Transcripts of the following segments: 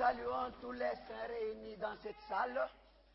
saluons tous les saints réunis dans cette salle,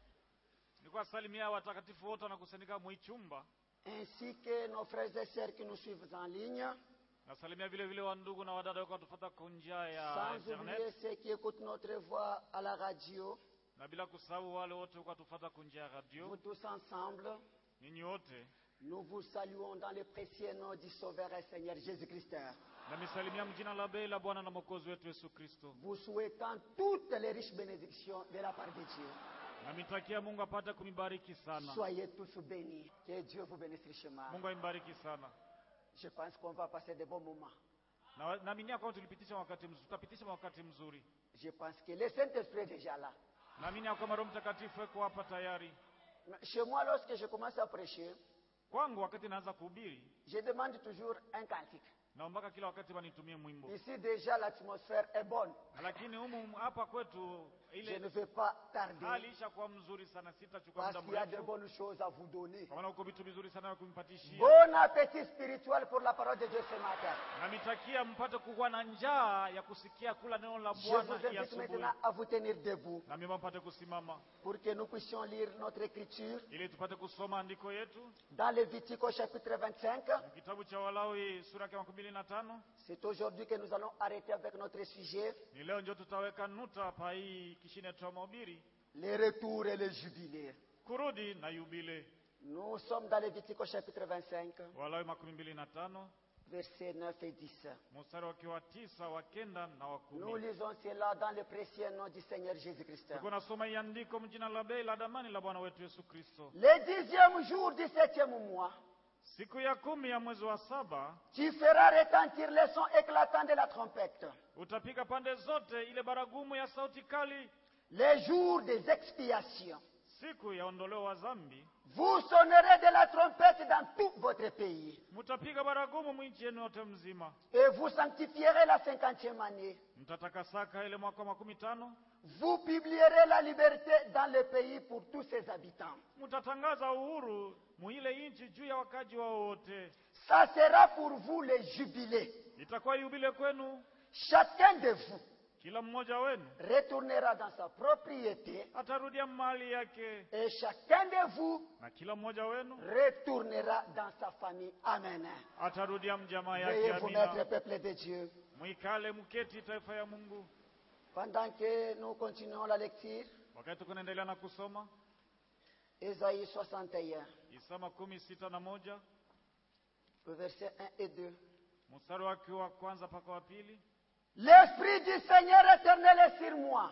ni kuwasalimia watakatifu wote wanakusanyika mwi chumba. ainsi que nos frères et sœurs qui nous suivent en ligne, Nasalimia vile vile wandugu na wadada wako watufuata kwa njia ya sans internet, oublier ceux qui écoutent notre voix à la radio. na bila kusahau wale wote wako watufuata kwa njia ya Vous radio. tous ensemble, Ninyi wote nous vous saluons dans le précieux nom du Sauveur et Seigneur Jésus-Christ, namisalimia mjina la bei la Bwana na Mwokozi wetu Yesu Kristo, vous souhaitant toutes les riches bénédictions de la part de Dieu. namitakia Mungu apate kunibariki sana. Soyez tous bénis. Que Dieu vous bénisse richement. Mungu aimbariki sana. Je pense qu'on va passer de bons moments. Na naaminia kwamba tulipitisha wakati mzuri, tutapitisha wakati mzuri. Je pense que le Saint-Esprit est déjà là. Naamini ya kwamba Roho Mtakatifu yuko hapa tayari. Mais Chez moi, lorsque je commence à prêcher, Kwangu wakati naanza kuhubiri, je demande toujours un cantique. naombaka kila wakati wanitumie mwimbo, Ici, déjà, l'atmosphère est bonne. lakini humu hapa kwetu Je ne ile vais pas tarder hali ishakuwa mzuri sana, sitachukua parce muda qu'il y a de mrefu, bonnes choses à vous donner. kwa maana uko vitu vizuri sana vya kumpatishia. Bon appétit spirituel pour la parole de Dieu ce matin. Namitakia mpate kuwa na njaa ya kusikia kula neno la Je Bwana vous hii invite asubuhi, maintenant à vous tenir debout na mimi mpate kusimama pour que nous puissions lire notre écriture ili tupate kusoma andiko yetu dans Lévitique au chapitre 25. kitabu cha Walawi sura ya makumi mbili na tano. C'est aujourd'hui que nous allons arrêter avec notre sujet, Ni leo ndio tutaweka nuta pa hii kishine cha mahubiri, les retours et les jubilés. kurudi na yubile. Nous sommes dans Lévitique au chapitre 25, Walawi makumi mbili na tano versets 9 et 10. mstari wake wa tisa wa kenda na wa Nous kumi. lisons cela dans le précieux nom du Seigneur Jésus-Christ. Tuko nasoma hii andiko mjina la bei la damani la Bwana wetu Yesu Kristo. Le dixième jour du septième mois, Siku ya kumi ya mwezi wa saba tu feras retentir le son éclatant de la trompette. utapiga pande zote ile baragumu ya sauti kali, Les jours des expiations. siku ya ondoleo wa zambi. Vous sonnerez de la trompette dans tout votre pays. Mutapiga baragumu mwinchi yenu yote mzima, Et vous sanctifierez la cinquantième année. mtatakasaka ile mwaka wa makumi tano. Vous publierez la liberté dans le pays pour tous ses habitants. Mtatangaza uhuru muile nchi juu ya wakaji wao wote. Ça sera pour vous le jubilé. Itakuwa yubile kwenu, Chacun de vous kila mmoja wenu retournera dans sa propriété atarudia mali yake, et chacun de vous na kila mmoja wenu retournera dans sa famille. Amen. atarudia mjamaa yake. Veuillez vous mettre, Amina. peuple de Dieu. Mwikale mketi, taifa ya Mungu. Pendant que nous continuons la lecture, Wakati tuko naendelea na kusoma Ésaïe 61, Isa makumi sita na moja versets 1 et 2. mstari wake wa kwanza mpaka wa pili. L'Esprit du Seigneur éternel est sur moi,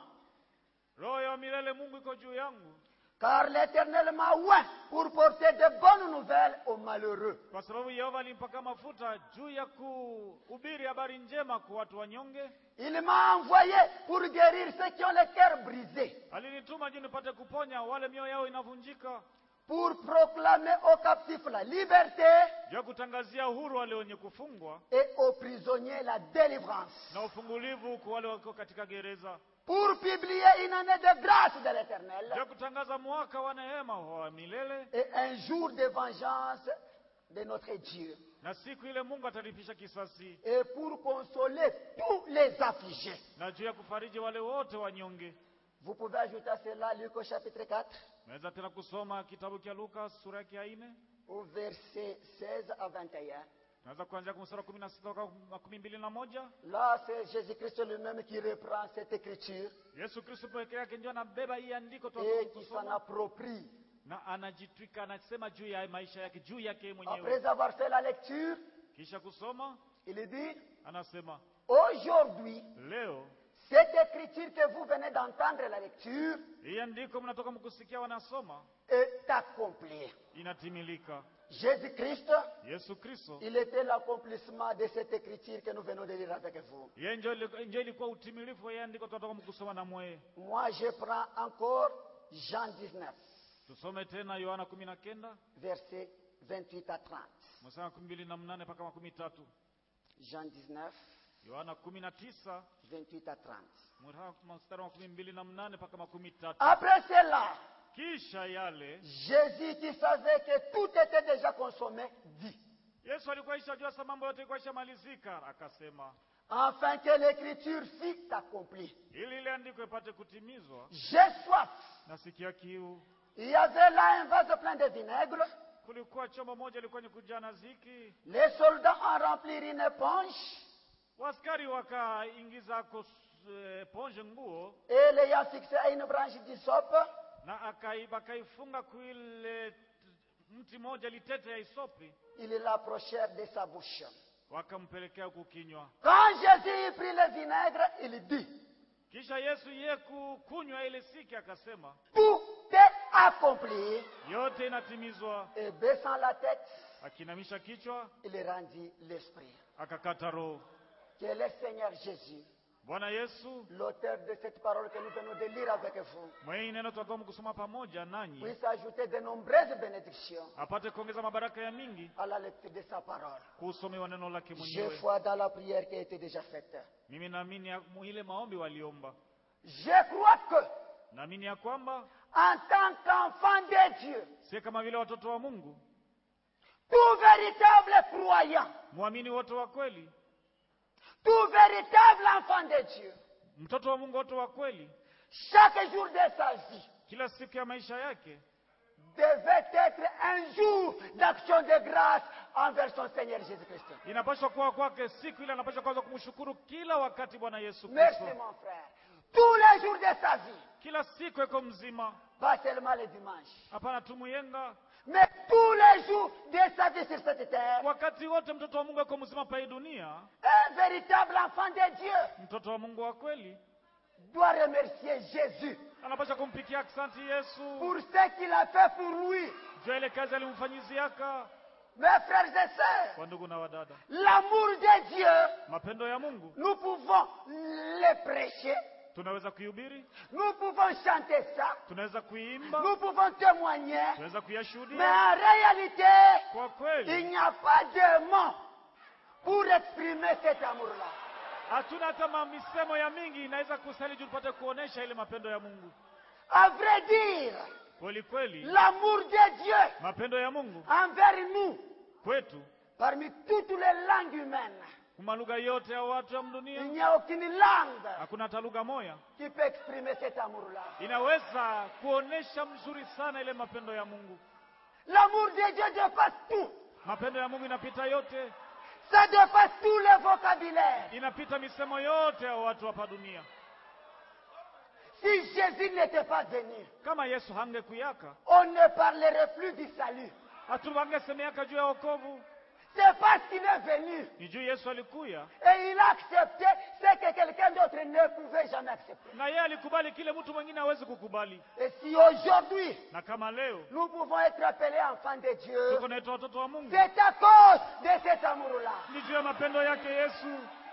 Roho ya milele Mungu iko juu yangu, car l'Éternel m'a oint pour porter de bonnes nouvelles aux malheureux. kwa sababu Yehova alimpaka mafuta juu ya kuhubiri habari njema kwa watu wanyonge. Il m'a envoyé pour guérir ceux qui ont le cœur brisé, Alinituma juu nipate kuponya wale mioyo yao inavunjika, pour proclamer aux captifs la liberté juu ya kutangazia uhuru wale wenye kufungwa et aux prisonniers la délivrance, na ufungulivu kwa wale wako katika gereza, pour publier une année de grâce de juu l'Éternel ya kutangaza mwaka wa neema wa milele et un jour de vengeance de notre Dieu, na siku ile Mungu atalipisha kisasi, et pour consoler tous les affligés. na juu ya kufariji wale wote wanyonge. Vous pouvez ajouter à cela Luc au chapitre 4, Naweza tena kusoma kitabu cha Luka sura yake ya nne, au verset 16 à 21. naweza kuanzia kwa mstari wa kumi na sita mpaka makumi mbili na moja. Là, c'est Jésus-Christ lui-même qui reprend cette écriture Yesu Kristo peke yake ndio anabeba hii andiko toka et qui s'en kusoma approprie. na anajitwika, anasema juu ya maisha yake, juu yake yeye mwenyewe. Après avoir fait la lecture, Kisha kusoma il dit, anasema aujourd'hui, leo cette écriture que vous venez d'entendre la lecture hii andiko mnatoka mkusikia wanasoma est accomplie. inatimilika. Jésus-Christ, Yesu Kristo il était l'accomplissement de cette écriture que nous venons de lire avec vous. yeye ndio ili- ndio ilikuwa utimilifu wa hii andiko tunatoka mkusoma na mweye. Moi, je prends encore Jean 19, Tusome tena Yohana kumi na kenda versets 28 à 30. mstari wa kumi mbili na mnane mpaka makumi tatu. Jean 19, Yohana kumi na tisa 28 à 30. mstari wa makumi mbili na mnane mpaka makumi tatu. Après cela, Kisha yale Jésus qui savait que tout était déjà consommé, dit, Yesu alikuwa ishajua sa mambo yote ilikuwa ishamalizika, akasema afin que l'écriture fût accomplie. ili ile andiko ipate kutimizwa. J'ai soif. Nasikia kiu. Il y avait là un vase plein de vinaigre. Kulikuwa chombo moja ilikuwa ni kujaa na ziki. Les soldats en remplirent une éponge Waskari wakaingiza kos- eh, ponje nguo et l'ayant fixé à une branche d'hysope, na akai- bakaifunga kuile t- mti moja litete ya isopi, ils l'approchèrent de sa bouche. wakampelekea kukinywa. Quand Jésus eut pris le vinaigre, il dit, Kisha Yesu ye kukunywa ile siki akasema, tout est accompli. yote inatimizwa. Et baissant la tête, Akinamisha kichwa il rendit l'esprit. akakata roho. Que le Seigneur Jésus, Bwana Yesu l'auteur de cette parole que nous venons de lire avec vous, mwenye neno tutakuwa kusoma pamoja nanyi, puisse ajouter de nombreuses bénédictions apate kuongeza mabaraka ya mingi à la lecture de sa parole. kuusomewa neno lake Je mwenyewe. foi dans la prière qui a été déjà faite. Mimi naamini ya- mu- ile maombi waliomba, Je crois que, naamini ya kwamba en tant qu'enfant de Dieu, si kama vile watoto wa Mungu, tout véritable croyant, mwamini wote wa kweli, tout véritable enfant de Dieu, mtoto wa Mungu wote wa kweli, chaque jour de sa vie kila siku ya maisha yake devait être un jour d'action de grâce envers son Seigneur Jésus-Christ. inapaswa kuwa kwake siku ile, anapaswa kwanza kumshukuru kila wakati Bwana Yesu Merci Kristo, mon frère. Tous les jours de sa vie, kila siku iko mzima, pas seulement les dimanches, hapana tu muyenga, mais tous les jours de sa vie sur cette terre, wakati wote mtoto wa Mungu iko mzima pa hii dunia. un véritable enfant de Dieu Mtoto wa Mungu wa kweli doit remercier Jésus anapaswa kumpikia aksanti Yesu pour ce qu'il a fait pour lui. juu ya ile kazi alimfanyiziaka. Mes frères et sœurs, Kwa ndugu na wadada, l'amour de Dieu, mapendo ya Mungu nous pouvons le prêcher, tunaweza kuihubiri, nous pouvons chanter ça, tunaweza kuiimba, nous pouvons témoigner, tunaweza mais kuyashuhudia. en réalité, Kwa il kweli n'y a pas de mots pour exprimer cet amour-là. hatuna hata mamisemo ya mingi inaweza kusali juu tupate kuonesha ile mapendo ya Mungu. À vrai dire, Kweli kweli, l'amour de Dieu mapendo ya Mungu envers nous, kwetu parmi toutes les langues humaines, kuma lugha yote ya watu ya il dunia, n'y a aucune langue hakuna hata lugha moja qui peut exprimer cet amour-là. inaweza kuonesha mzuri sana ile mapendo ya Mungu. L'amour de Dieu dépasse tout. Mapendo ya Mungu inapita yote, Ça dépasse tous les vocabulaires. inapita misemo yote ya watu hapa dunia. Si Jésus n'était pas venu, Kama Yesu hangekuyaka, on ne parlerait plus du salut. hatuvangesemeaka juu ya wokovu. C'est parce qu'il est venu Ni juu Yesu alikuya et il a accepté ce que quelqu'un d'autre ne pouvait jamais accepter. na yeye alikubali kile mtu mwingine hawezi kukubali. Et si aujourd'hui Na kama leo nous pouvons être appelés enfants de Dieu, tuko naitwa watoto wa Mungu, c'est à cause de cet amour-là. ni juu ya mapendo yake Yesu.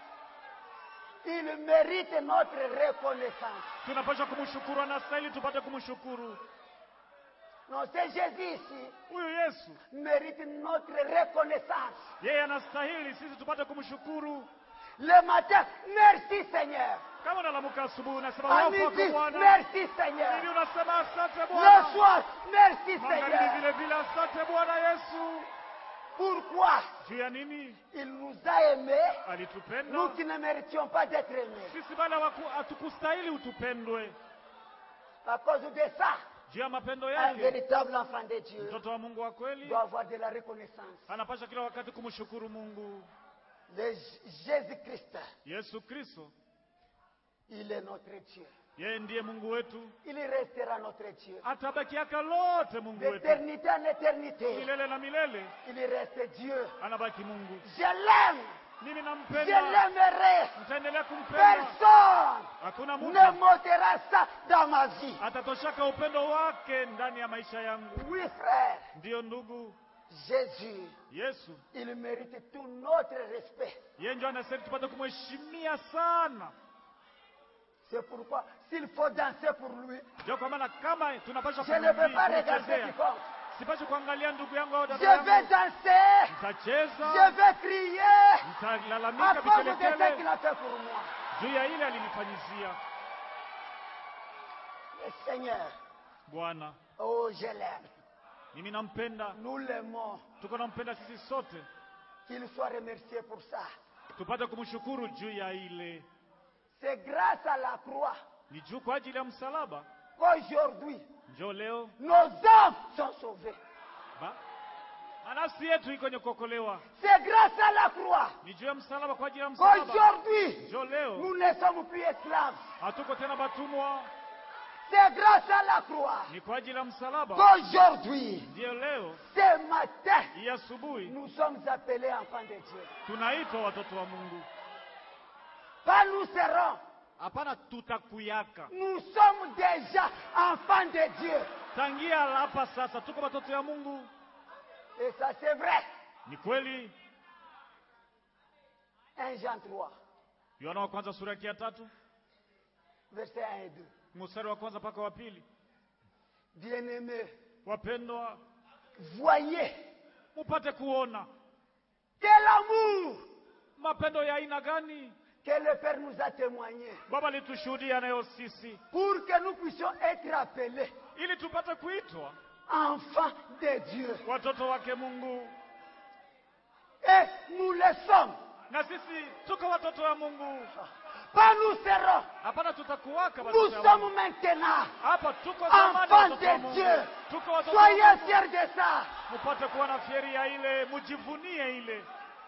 Il mérite notre reconnaissance. Tunapaswa kumshukuru, anastahili tupate kumshukuru. Non, c'est Jésus ici Huyu Yesu mérite notre reconnaissance. yeye anastahili sisi tupate kumshukuru. Le matin, merci Seigneur. Kama unalamuka asubuhi unasema À wafu midi, wako Bwana, merci hivi Seigneur. unasema asante Le Bwana, soir, merci magharibi Seigneur. vile vile asante Bwana Yesu. Pourquoi Juu ya nini? Il nous a aimés, Alitupenda nous qui ne méritions pas d'être aimés. sisi, bali hawaku- hatukustahili utupendwe. À cause de ça, Juu ya mapendo un yake, véritable enfant de Dieu mtoto wa Mungu wa kweli doit avoir de la reconnaissance. anapasha kila wakati kumshukuru Mungu. Le Jésus-Christ, Yesu Kristo il est notre Dieu. yeye ndiye Mungu wetu, Il restera notre Dieu. atabakiaka lote Mungu wetu D'éternité en éternité, milele na milele, il reste Dieu. anabaki Mungu. Je l'aime, Mimi je nampenda, l'aimerai. nitaendelea kumpenda. Personne Hakuna ne mtu m'ôtera ça dans ma vie. atatoshaka upendo wake ndani ya maisha yangu. Oui, frère, Ndiyo ndugu, Jésus, Yesu il mérite tout notre respect. yeye ndio anastahili tupate kumheshimia sana. C'est pourquoi, s'il faut danser pour lui, Ndio kwa maana kama tunapaswa je ne veux pas regarder kumchezea, quiconque. sipashi kuangalia ndugu yangu au Je dada vais yangu, danser, nitacheza, je vais crier à nitalalamika cause de ce qu'il vikelekele a fait pour moi. juu ya ile alinifanyizia. Le Seigneur, Bwana, oh, je l'aime. mimi nampenda, Nous l'aimons. tuko nampenda sisi sote. Qu'il soit remercié pour ça. tupate kumshukuru juu ya ile. C'est grâce à la croix Ni juu kwa ajili ya msalaba, qu'aujourd'hui, njo leo nos âmes sont sauvées. ba manafsi yetu iko kwenye kuokolewa. C'est grâce à la croix Ni juu ya msalaba, kwa ajili ya msalaba, qu'aujourd'hui, njo leo nous ne sommes plus esclaves. hatuko tena batumwa. C'est grâce à la croix Ni kwa ajili ya msalaba, qu'aujourd'hui, ndiyo leo ce matin, hii asubuhi nous sommes appelés enfants de Dieu. tunaitwa watoto wa Mungu. Pas nous serons, Hapana, tutakuyaka nous sommes déjà enfants de Dieu. tangia hapa sasa, tuko watoto ya Mungu. Et ça, c'est vrai. Ni kweli. 1 Jean 3, Yohana wa kwanza sura yake ya tatu versets 1 et 2. mstari wa kwanza mpaka wa pili. Bien-aimés, Wapendwa, voyez mupate kuona quel amour mapendo ya aina gani que le Père nous a témoigné Baba alitushuhudia nayo sisi, pour que nous puissions être appelés ili tupate kuitwa enfants de Dieu. watoto wake Mungu, Et nous le sommes. na sisi tuko watoto wa Mungu. Pas nous serons. Hapana, tutakuwaka Nous watoto wa sommes Mungu. maintenant Hapa tuko zamani enfants watoto wa de Mungu, Dieu. tuko watoto wa Soyez Mungu. fiers de ça. Mupate kuwa na fieri ya ile, mujivunie ile.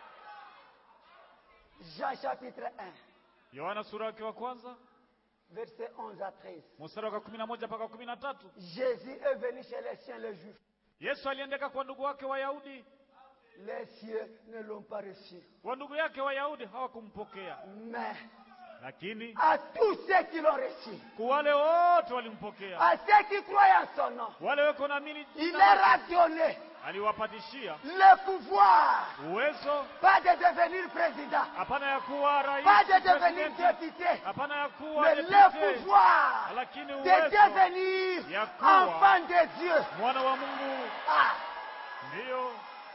Jean chapitre 1, Yohana sura yake wa kwanza verset 11 à 13. mstari wa kumi na moja mpaka kumi na tatu. Jésus est venu chez les siens, les juifs. Yesu aliendeka kwa ndugu wake Wayahudi, Les cieux ne l'ont pas reçu. wa ndugu yake Wayahudi hawakumpokea, Mais lakini à tous ceux qui l'ont reçu, kwa wale wote walimpokea, à ceux qui croient en son nom, wale weko naamini il jina leur lake, a donné aliwapatishia le pouvoir, uwezo, pas de devenir président, hapana ya kuwa rais, pas de devenir presidenti, député, hapana ya kuwa mais le depute, pouvoir lakini de uwezo devenir Yakuwa. enfant de Dieu. mwana wa Mungu. Ah, Ndiyo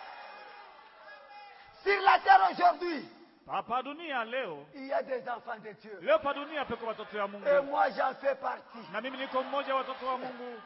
sur la terre aujourd'hui, hapa dunia leo, il y a des enfants de Dieu. leo pa dunia peko watoto ya Et Mungu, moi, j'en fais partie. na mimi niko mmoja wa watoto wa Mungu,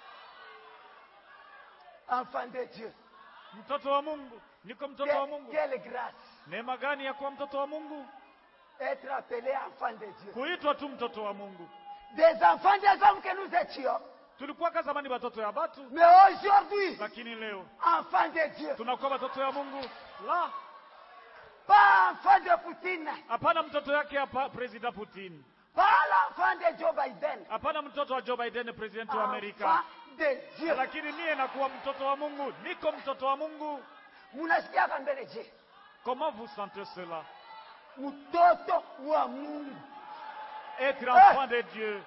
Enfant de Dieu. mtoto wa Mungu, niko mtoto wa Quelle, Mungu. quelle grâce Neema gani ya kuwa mtoto wa Mungu, être appelé enfant de Dieu. kuitwa tu mtoto wa Mungu. Des enfants des hommes que nous étions. Tulikuwaka zamani watoto ya batu, Mais aujourd'hui, lakini leo enfant de Dieu. tunakuwa watoto ya Mungu. La, Pas enfant de Poutine. hapana mtoto yake hapa President Putin, Pas l'enfant de Joe Biden. hapana mtoto wa Joe Biden, president wa Enfant Amerika, de Dieu. lakini mie nakuwa mtoto wa Mungu, niko mtoto wa Mungu. Munasikiaka mbele je? Comment vous sentez cela? Mtoto wa Mungu. Être enfant de Dieu.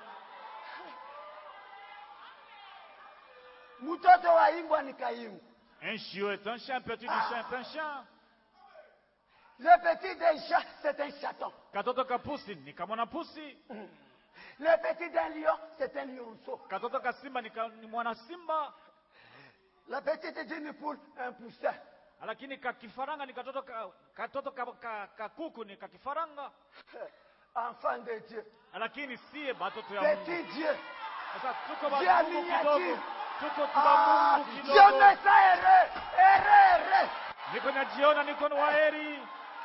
Mtoto wa imbwa ni kaimu. Un chiot est un chien, un petit du chien est un chien. Le petit d'un chat, c'est un chaton. Katoto ka pusi ni kama mwana pusi, Le petit d'un lion, c'est un lionceau. katoto ka simba ni, ka, ni mwana simba, La petite d'une poule, un poussin. lakini ka kifaranga ni katoto ka, katoto ka, ka, ka kuku ni ka kifaranga, Enfant de Dieu. lakini sie batoto ya Mungu. Petit Dieu. Sasa tuko Dieu a Mungu miniature. kidogo, tuko tuba Ah, Mungu Dieu kidogo. me ça heureux, heureux, heureux. Niko najiona niko na waheri.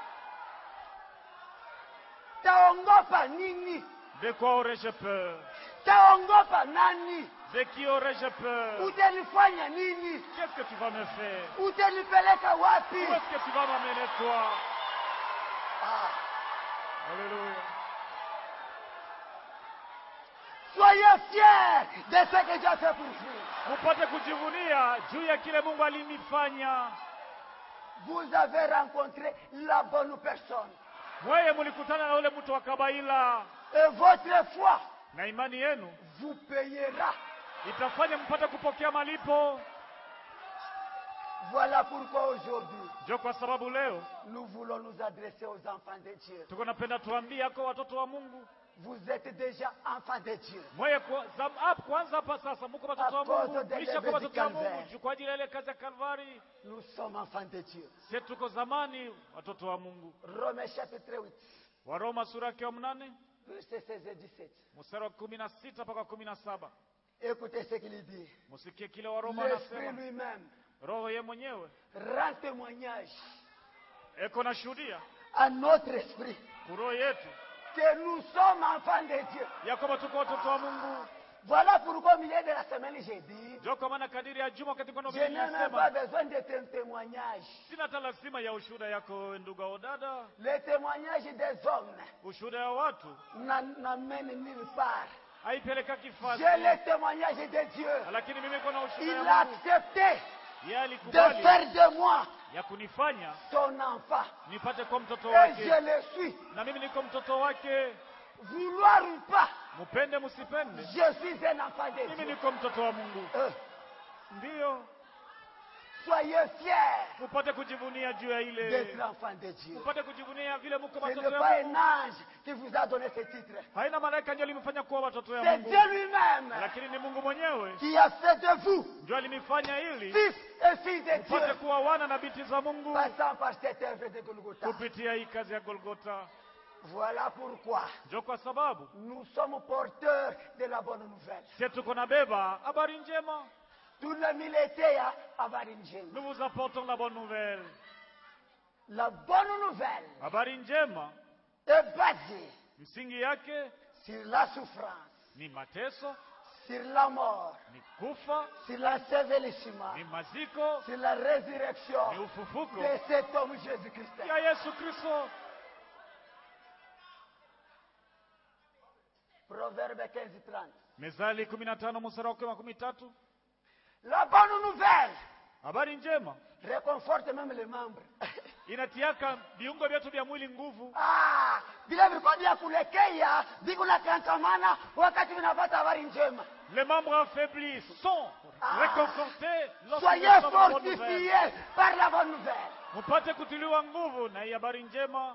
Taongopa nini? De quoi aurais-je peur? Taongopa nani? De qui aurais-je peur? Utanifanya nini? Qu'est-ce que tu vas me faire? Utanipeleka wapi? Où est-ce que tu vas m'amener toi? Ah, Alléluia. soyez fiers de ce que Dieu a fait pour vous. Mupate kujivunia juu ya kile Mungu alinifanya. Vous avez rencontré la bonne personne. Mweye mulikutana na ule mtu wa Kabaila, Et votre foi na imani yenu vous payera. itafanya mpate kupokea malipo. Voilà pourquoi aujourd'hui, Ndio kwa sababu leo nous voulons nous adresser aux enfants de Dieu. tuko napenda tuambie ako watoto wa Mungu Vous êtes déjà enfants de Dieu. mweye kwa, zam, up, kwanza hapa sasa muko watoto wa Apôtre Mungu, de mlisha kwa David watoto wa Mungu Calvaire. juu kwa ajili ya ile kazi ya Kalvari. Nous sommes enfants de Dieu. Sie tuko zamani watoto wa Mungu. Romains chapitre 8, Waroma sura yake ya mnane verset 16 et 17. mstari wa kumi na sita mpaka kumi na saba Écoutez ce qu'il dit. musikie kile Waroma L'Esprit anasema. lui-même Roho ye mwenyewe rend témoignage eko na shuhudia à notre esprit kuroho yetu que nous sommes enfants de Dieu. ya kwamba tuko watoto wa Mungu. Voilà pourquoi au milieu de la semaine, j'ai dit, Ndio kwa maana kadiri ya juma wakati kwenda je n'ai même pas nilisema besoin de ton témoignage. sina hata lazima ya ushuhuda yako wewe ndugu au dada. Le témoignage des hommes Ushuhuda ya watu n'a- n'amène nulle part. haipeleka kifasi, J'ai le témoignage de Dieu. lakini mimi kuna ushuhuda Il ya a Mungu. accepté Yeye de alikubali faire de moi ya kunifanya son enfant. nipate kuwa mtoto Et wake, je le suis. na mimi niko mtoto wake. Vouloir ou pas, Mupende msipende, je suis un enfant de mimi Dieu. niko mtoto wa Mungu. Euh, Ndiyo, soyez fiers mupate kujivunia juu ya ile, d'être enfant de Dieu. mupate kujivunia vile mko Ce watoto n'est ya pas Mungu. un ange qui vous a donné ce titre. Haina malaika ndio alimfanya kuwa watoto ya C'est Mungu, Dieu lui-même lakini ni Mungu mwenyewe qui a fait de vous ndio alinifanya ili fils et filles de mpate Dieu, kuwa wana na binti za Mungu passant par cette œuvre de Golgotha. kupitia hii kazi ya Golgota. Voilà pourquoi Ndio kwa sababu nous sommes porteurs de la bonne nouvelle. sisi tuko na beba habari njema, Tout le militaire a habari njema. nous vous apportons la bonne nouvelle. La bonne nouvelle Habari njema est basée msingi yake sur la souffrance, ni mateso, sur la mort, ni kufa, sur l'ensevelissement, ni maziko, sur la ni résurrection ufufuko de cet homme Jésus-Christ. ya Yesu Kristo. Proverbe 15, 30. Mezali 15 mstari wake wa 13. La bonne nouvelle Habari njema réconforte même les membres. inatiaka viungo vyetu vya mwili nguvu. Ah, vile vilikuwa vya kulekea vikunakankamana wakati vinapata habari njema. Les membres affaiblis sont Ah. réconfortés lorsque Soyez nous sommes la bonne nouvelle. fortifiés par la bonne nouvelle. Mupate kutiliwa nguvu na hii habari njema.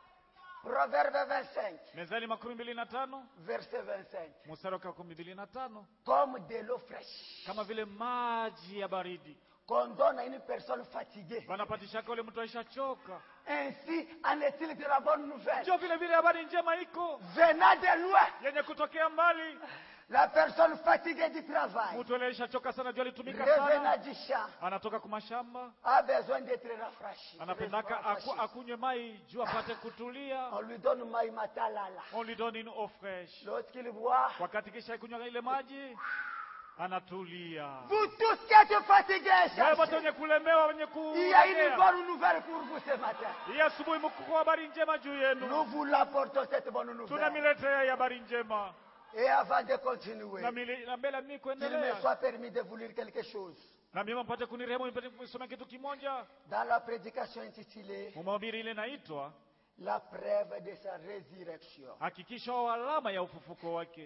Proverbe 25, Mezali makumi mbili na tano verset 25. mstari wake wa kumi mbili na tano Comme de l'eau fraîche kama vile maji ya baridi qu'on donne à une personne fatiguée. wanapatishaka ule mtu aishachoka. Ainsi en est-il de la bonne nouvelle. Ndio vile vile habari njema iko Venant de loin, yenye kutokea mbali. la personne fatiguée du travail, Mtu aliishachoka sana, jua alitumika revenant sana, du champ, anatoka kumashamba, a besoin d'être rafraîchi. anapendaka aku, akunywe mai juu apate kutulia. On lui donne maï matalala. On lui donne une eau fraîche. Lorsqu'il boit, Wakati kisha kunywa ile maji anatulia. vous tous qui êtes fatigués, Wewe wote cherchez. wenye kulemewa, wenye il y a une kulegea, bonne nouvelle pour vous ce matin. hii asubuhi mko habari njema juu yenu, Nous vous l'apportons cette bonne nouvelle. tunamiletea hii habari njema. Et avant de continuer, Na mili- na mbele mimi qu'il me kuendelea, soit permis de vous lire quelque chose. na mimi mpate kunirehemu, nipate kusoma kitu kimoja. Dans la prédication intitulée Mumahubiri ile inaitwa La preuve de sa résurrection, hakikisho alama ya ufufuko wake,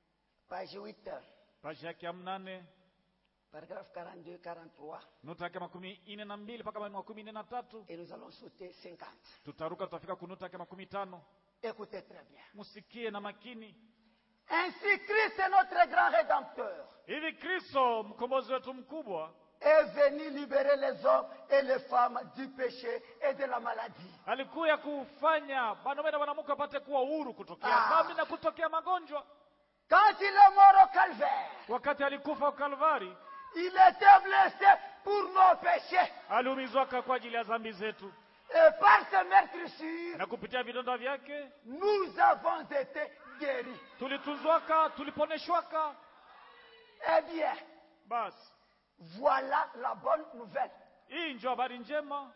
page 8, paji yake ya mnane paragraphe 42, 43, nuta yake makumi ine na mbili mpaka makumi ine na tatu et nous allons sauter 50. tutaruka tutafika kunuta yake makumi tano Écoutez très bien. musikie na makini Ainsi, Christ est notre grand rédempteur, hivi kristo mkombozi wetu mkubwa est venu libérer les hommes et les femmes du péché et de la maladie. alikuya kufanya wanaume na wanamke wapate kuwa huru kutokea Ah. dhambi na kutokea magonjwa Quand il est mort au calvaire, wakati alikufa kalvari il était blessé pour nos péchés. aliumizwaka kwa ajili ya dhambi zetu Et par ses meurtrissures, na kupitia vidonda vyake nous avons été guéris. tulitunzwaka tuliponeshwaka Eh bien, basi voilà la bonne nouvelle. hii njo habari njema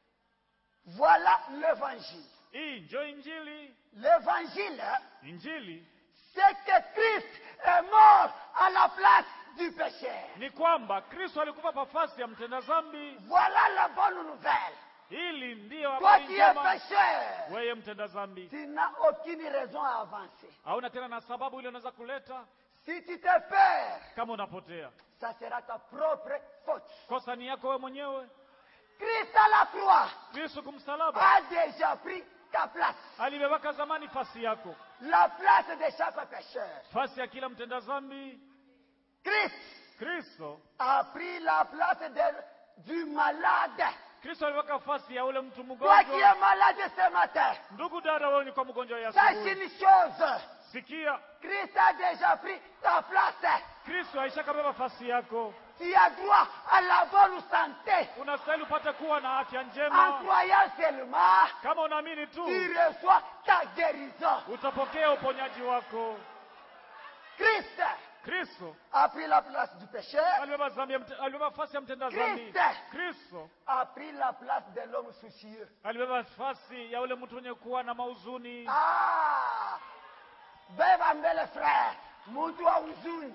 Voilà l'évangile. hii njo injili L'évangile, injili c'est que Christ est mort à la place du péché. ni kwamba kristo alikufa pafasi ya mtenda dhambi Voilà la bonne nouvelle. hili ndiyo Toi habari qui es njema pécheur, weye mtenda dhambi tu n'as aucune raison à avancer. hauna tena na sababu ile unaweza kuleta Si tu te perds, kama unapotea ça sera ta propre faute. kosa ni yako wewe mwenyewe Christ à la croix kristo kumsalaba a déjà pris ta place. alibebaka zamani fasi yako La place de chaque pécheur. fasi ya kila mtenda dhambi Christ kristo a pris la place de- du malade. kristo aliweka fasi ya ule mtu Toi qui mgonjwa es malade ce matin, ndugu dada wewe ni kwa mgonjwa ya sache asubuhi une chose. sikia Christ a déjà pris ta place. kristo aishakabeba nafasi yako Tu as droit à la bonne santé. unastahili upate kuwa na afya En njema croyant seulement, kama unaamini tu tu reçois ta guérison. utapokea uponyaji wako Christ kristo a pris la place du pécheur, alibeba dhambi ya mte- alibeba nafasi ya mtenda dhambi Kristo. kristo a pris la place de l'homme soucieux. alibeba nafasi ya ule mtu mwenye kuwa na mauzuni Ah! Beba mbele frère, mtu wa huzuni.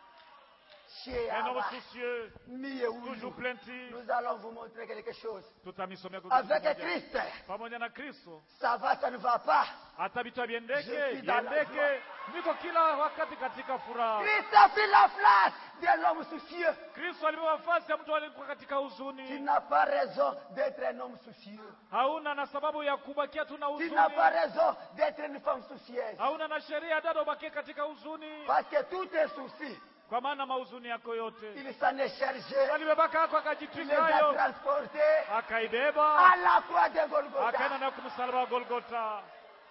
Chez un homme Abba, soucieux mie huyu. toujours plaintif Nous allons vous montrer quelque chose. tutamisomea kwa kitu Avec kimoja. Christ, pamoja na kristo ça va, ça ne va pas. hata vitu Je viendeke suis dans la viendeke niko kila wakati katika furaha Christ a pris la place de l'homme soucieux. kristo alibeba nafasi ya mtu aliyekuwa katika Tu huzuni n'as pas raison d'être un homme soucieux. hauna na sababu ya kubakia tu na Tu huzuni n'as pas raison d'être une femme soucieuse. hauna na sheria dada ubakie katika huzuni Parce que tous tes soucis, kwa maana mauzuni yako yote il s'en est chargé. alibebaka ako Il les a akajitwikayo transportés akaibeba à la croix de akaenda Golgotha. nayo kumsalaba wa golgota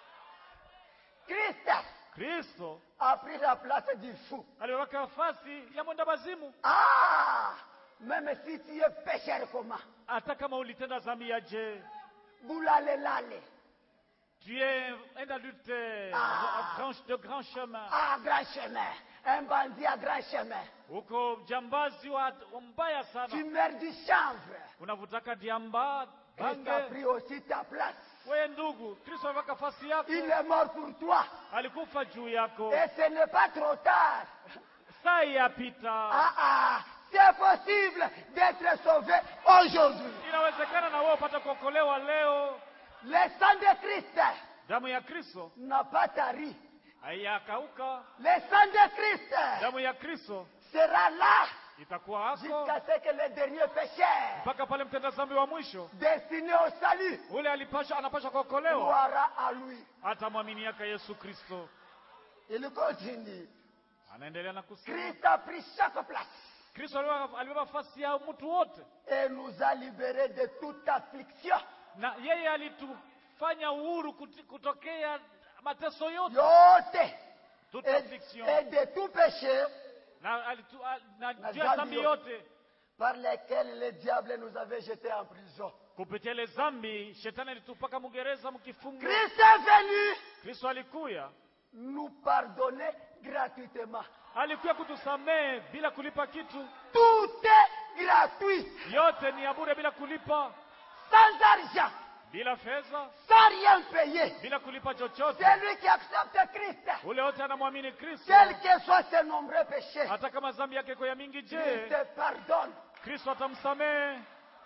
Christ kristo a pris la place du fou. alibebaka nafasi ya mwenda bazimu Ah! Même si tu es pécheur comment hata kama ulitenda dhambi ya je Boulale lale. tu es un adulte Ah. grand- de grand chemin À grand chemin. Un bandit à grand chemin. uko mjambazi wa wa mbaya Tu sana meurs du chanvre. unavutaka diamba Christ a bange pris aussi ta place. wewe ndugu kristo ameweka nafasi yako Il est mort pour toi. alikufa juu yako Et ce n'est pas trop tard. saa yapita Ah ah, c'est possible d'être sauvé aujourd'hui. inawezekana na wewe upate kuokolewa leo Le sang de Christ damu ya kristo n'a pas tari. haiyakauka Le sang de Christ damu ya kristo sera là itakuwa hako jusqu'à ce que le dernier pécheur mpaka pale mtenda dhambi wa mwisho destiné au salut ule alipasha anapasha kuokolewa croira à lui. atamwaminiaka yesu kristo Il continue. anaendelea na kusema Christ a pris chaque place kristo alibeba- alibeba nafasi ya mtu wote et nous a libérés de toute affliction. na yeye alitufanya uhuru kuti- kutokea mateso yote Yote. toute Et, affliction et de tout péché na, alitu, a- na Na juu ya dhambi dhambi yote. yote par lesquels le diable nous avait jetés en prison. kupitia ile dhambi shetani alitupaka mgereza mkifungo Christ est venu kristo alikuya nous pardonner gratuitement. alikuya kutusamehe bila kulipa kitu Tout est gratuit, yote ni ya bure bila kulipa sans argent, bila fedha sans rien payer. bila kulipa chochote Celui qui accepte Christ, ule wote anamwamini kristo quels que soient ses nombreux péchés, hata kama dhambi yake iko ya mingi Christ je te pardonne. kristo atamsamehe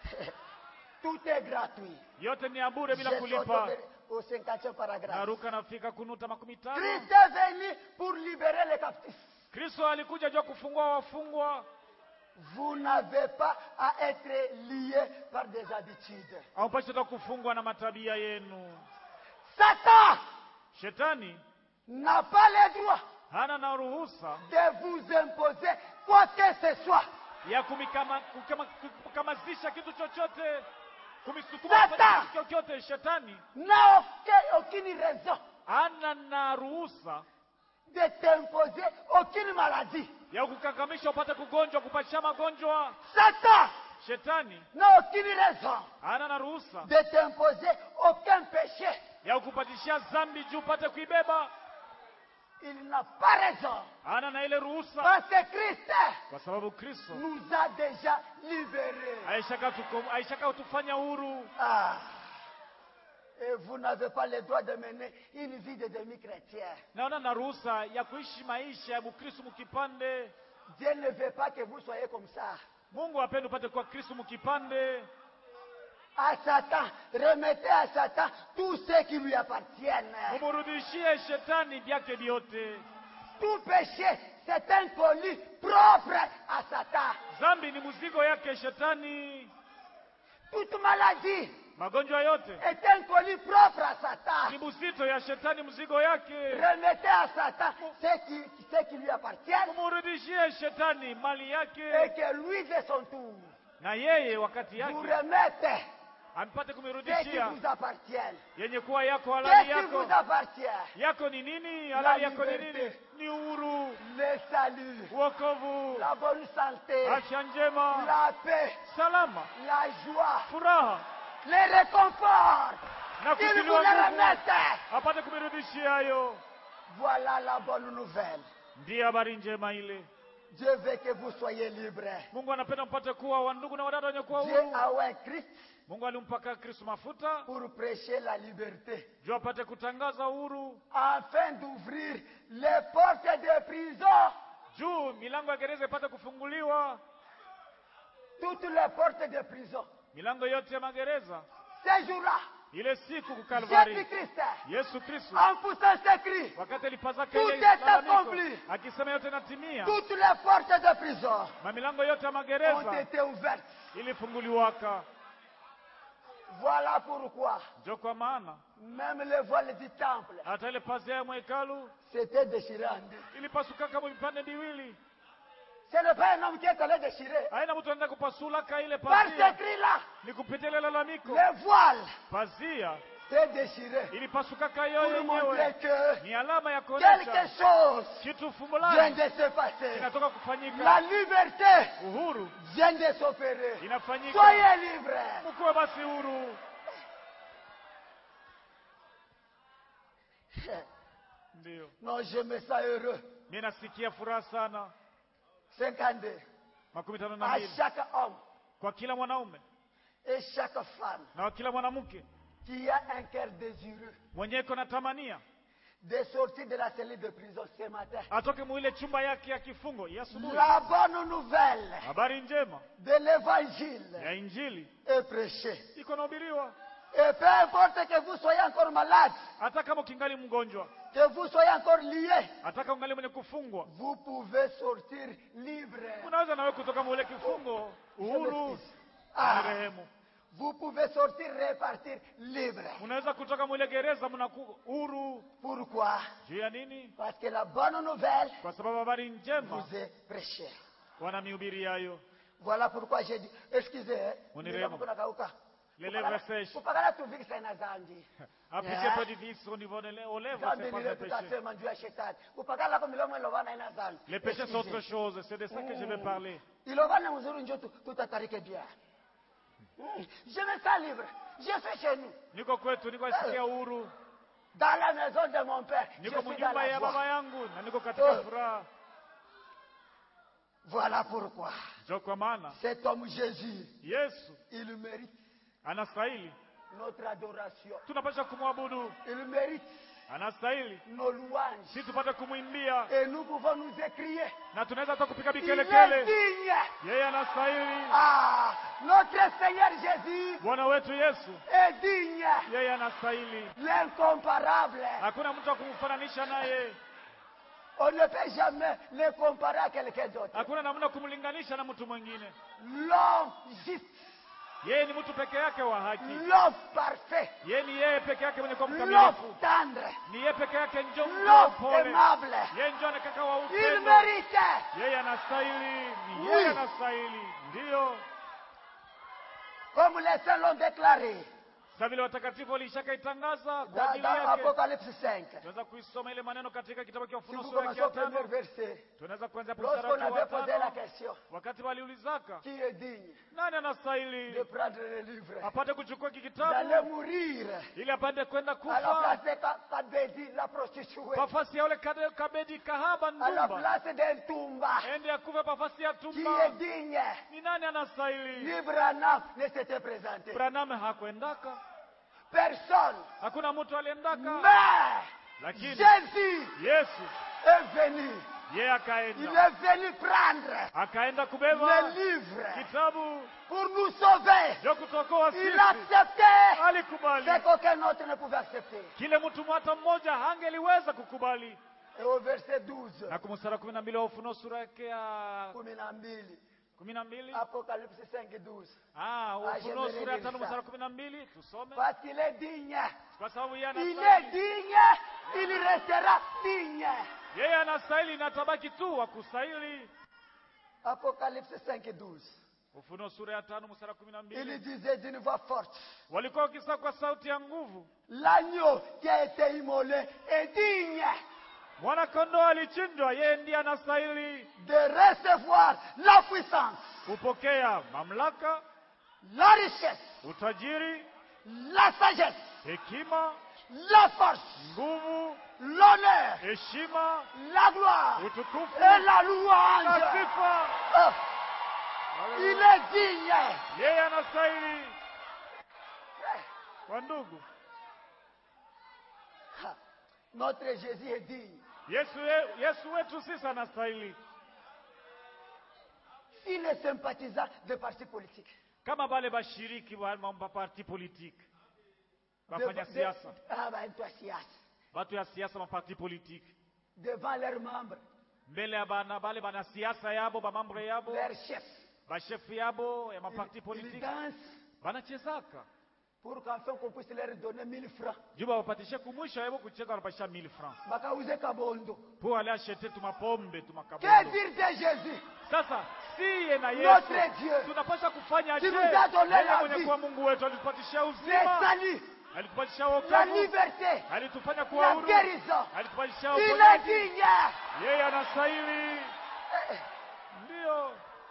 Tout est gratuit. yote ni ya bure bila Je kulipa saute au 50e paragraphe. naruka nafika kunuta makumi tano Christ est venu pour libérer les captifs. kristo alikuja juu ya kufungua wafungwa Vous n'avez pas à être lié par des habitudes. ampashi hata kufungwa na matabia yenu Satan shetani n'a pas le droit hana na ruhusa de vous imposer quoi que ce soit. ya kumikama- kukama- kukamazisha kitu chochote kumisukuma Satan! kufanya kitu chochote shetani N'a aucun- aucune raison hana na ruhusa de t'imposer aucune maladie. ya kukakamisha upate kugonjwa kupasha magonjwa Satan shetani n'a aucune raison hana na ruhusa de t'imposer aucun péché. ya kukupatishia dhambi juu upate kuibeba Il n'a pas raison. hana na ile ruhusa Parce que Christ kwa sababu kristo nous a déjà libérés. aishaka tuko- aishaka kutufanya huru Ah. Et vous n'avez pas le droit de mener une vie de demi-chrétien. naona na ruhusa ya kuishi maisha ya mukristu mukipande Dieu ne veut pas que vous soyez comme ça. mungu apende upate kuwa kristu mukipande À Satan, remettez à Satan tout ce qui lui appartiennent. mumurudishie shetani vyake vyote Tout péché, c'est un colis propre à Satan. dhambi ni mzigo yake shetani Toute maladie magonjwa yote est un colis propre à ni Satan. mzito ya shetani mzigo yake Remettez à Satan ce qui, ce qui lui appartient mumurudishie shetani mali et yake que lui, de son tour, na yeye wakati vous yake remette ampate ce qui kumirudishia vous appartient. yenye kuwa yako Ce halali qui vous yako appartient. yako ni nini halali yako ni liberté. nini ni uhuru Le salut, wokovu, la bonne santé, afya njema, la paix, salama, la joie, furaha les réconforts. na Il vous kutiliwa les nguvu, remettait. apate kumirudishia hayo. Voilà la bonne nouvelle. Ndiyo habari njema ile. Dieu veut que vous soyez libres. Mungu anapenda mpate kuwa wandugu na wadada wenye kuwa Dieu huru. a oint Christ Mungu alimpaka Kristo mafuta pour prêcher la liberté, juu apate kutangaza uhuru, afin d'ouvrir les portes de prison. juu milango ya gereza ipate kufunguliwa, Toutes les portes de prison. milango yote ya magereza. Ces jours-là, Ile siku kukalvari, Jésus-Christ, Yesu Kristo en poussant ses cris, wakati alipaza Tout kelele est lalamiko, accompli. akisema yote natimia, toutes les portes de prison mamilango yote ya ont magereza été ouvertes. ilifunguliwaka. Voilà pourquoi Njo kwa maana même le voile du temple hata ile pazia ya mwekalu s'était déchiré en deux. ilipasuka kama vipande viwili. Ce n'est pas un homme qui est allé déchirer. Haina mtu anaenda kupasulaka ile Par ces pazia, cris-là, ni kupitia ile lalamiko. le voile Pazia s'est déchiré ilipasukaka yoyo pour montrer yenyewe, que ni alama ya quelque kuonyesha chose kitu vient fulani de se passer. kinatoka La kufanyika. liberté Uhuru vient de s'opérer. inafanyika, Soyez libres. mkuwe basi huru. Ndio Non, je me sens heureux. mi nasikia furaha sana. 52. makumi tano na À mbili chaque homme kwa kila mwanaume et chaque femme na kwa kila mwanamke qui a un cœur désireux mwenye iko na tamania de sortir de la cellule de prison ce matin. atoke muile chumba yake ya kifungo ya asubuhi. La bonne nouvelle Habari njema de l'évangile ya Injili est prêchée. iko nahubiriwa, Et peu importe que vous soyez encore malade, hata kama ukingali mgonjwa, que vous soyez encore lié, hata kama ungali mwenye kufungwa, vous pouvez sortir libre. unaweza nawe kutoka muile kifungo. Je Uhuru m'excuse. ni Ah, rehemu. vous pouvez sortir, repartir libre. Unaweza kutoka muile gereza, mnaku huru. Pourquoi Juu ya nini? Parce que la bonne nouvelle Kwa sababu habari njema vous est prêchée. wanamihubiri yayo. Voilà pourquoi j'ai dit, excusez, hein, Unirehemu. kuna kauka. Les lèvres sèches. Kupakala tuvikisa ina zambi. Appliquez Yeah. pas du vice au niveau de lè- aux lèvres, Zambi c'est pas lile un péché. tutasema juu ya shetani. Kupakala kwa milomo ilovana ina zambi. Les péchés c'est autre Excusez. chose, c'est de ça que je vais parler. Ilovana mzuri njo tu- tutatarike bien. Mm. Je me sens libre. Je suis chez nous. Niko kwetu, niko nasikia uhuru, Dans la maison de mon père. Je niko suis dans mnyumba la ya baba joie. yangu na niko katika Oh. furaha. Voilà pourquoi Ndio kwa maana cet homme Jésus, Yesu il mérite anastahili, notre adoration. tunapaswa kumwabudu, Il mérite anastahili, nos louanges. si tupate kumwimbia Et nous pouvons nous écrier. na tunaweza hata kupiga Il est vikelekele. digne. Yeye anastahili, Ah, notre Seigneur Jésus Bwana wetu Yesu, est digne. yeye anastahili. L'incomparable. Hakuna mtu wa kumfananisha naye, On ne peut jamais le comparer à quelqu'un d'autre. hakuna namna kumlinganisha na mtu mwingine. L'homme juste, Yeye ni mtu peke yake wa haki, l'homme parfait, yeye ni yeye peke yake mwenye kuwa l'homme mkamilifu, tendre, ni yeye peke yake njo l'homme mpole, aimable. yeye njo anakaka wa Il upendo. mérite. Yeye anastahili, ni Oui. yeye anastahili. Ndiyo, Comme les saints l'ont déclaré sa vile watakatifu walishakaitangaza kwa dans, ajili dans yake. Apocalypse 5. Tunaweza kuisoma ile maneno katika kitabu cha Si Ufunuo vous sura yake commencez ya au premier tano. verset, Tunaweza kuanzia hapo mstari lorsqu'on wake wa avait posé la tano, question, wakati waliulizaka qui est digne nani de anastahili prendre le livre, apate kuchukua hiki d'aller kitabu mourir ili apate kwenda à la place kufa de Ka- Kabedi, la prostituée, pafasi ya ule kade- kabedi kahaba à la ndumba, place d'un Tumba, ende akufe pafasi ya qui est tumba. digne. Ni nani anastahili? Libre Anam ne s'était présenté. Branham hakuendaka, Personne. hakuna mtu aliendaka, Mais lakini Jésus Yesu est venu. yeye Il akaenda, est venu prendre akaenda kubeba le livre kitabu pour nous sauver. vya kutokoa Il sisi. acceptait Alikubali ce qu'aucun autre ne pouvait accepter. kile mtu hata mmoja hangeliweza kukubali. Et au verset 12, Na kumstari kumi na mbili wa Ufunuo sura yake ya kumi na mbili, kumi na mbili Apocalypse 5, 12. Ah, Ah, Ufunuo je sura ya vais tano lire ça. mstari kumi na mbili tusome, Parce qu'il est digne. kwa sababu yeye Il est anastahili, digne. Il restera digne. yeye anastahili na tabaki tu wa kustahili. Apocalypse 5, 12. Ufunuo sura ya tano mstari kumi na Il mbili disait d'une voix forte, walikuwa wakisema kwa sauti ya nguvu, l'agneau qui a été immolé est digne Mwanakondoo alichinjwa, yeye ndiye anastahili de recevoir la puissance, kupokea mamlaka, la richesse, utajiri, la sagesse, hekima, la force, nguvu, l'honneur, heshima, la gloire utukufu et la na louange. sifa. Oh, il est digne. Yeye anastahili. Kwa ndugu, Ah, Notre Jésus est digne. Yesu, ye- Yesu wetu sisi anastahili, Si les sympathisants des partis politiques, kama wale bashiriki wa mambo ya parti politique, de- bafanya de- siasa, ah, bah, toi, siasa, batu ya siasa, maparti politique devant leurs membres, mbele ya bana bale bana siasa yabo bamambre yabo leurs chefs, bashefu yabo ya ils, maparti ils politique dansent banachezaka pour qu'enfin qu'on puisse leur donner 1000 francs. juba wapatishe kumwisho yabo kucheza wanapasha 1000 francs Bakauze kabondo. po ale achete tumapombe Que tumakabondo dire de Jésus sasa siye na Notre Yesu Dieu, tunapasha kufanya qui je nous a donné yeye la mwenye vie, kuwa Mungu wetu alitupatishia le uzima salut, alitupatisha la wokovu liberté, alitufanya kuwa la huru guérison. alitupatishia Il est uponyaji digne. yeye anastahili Eh, ndiyo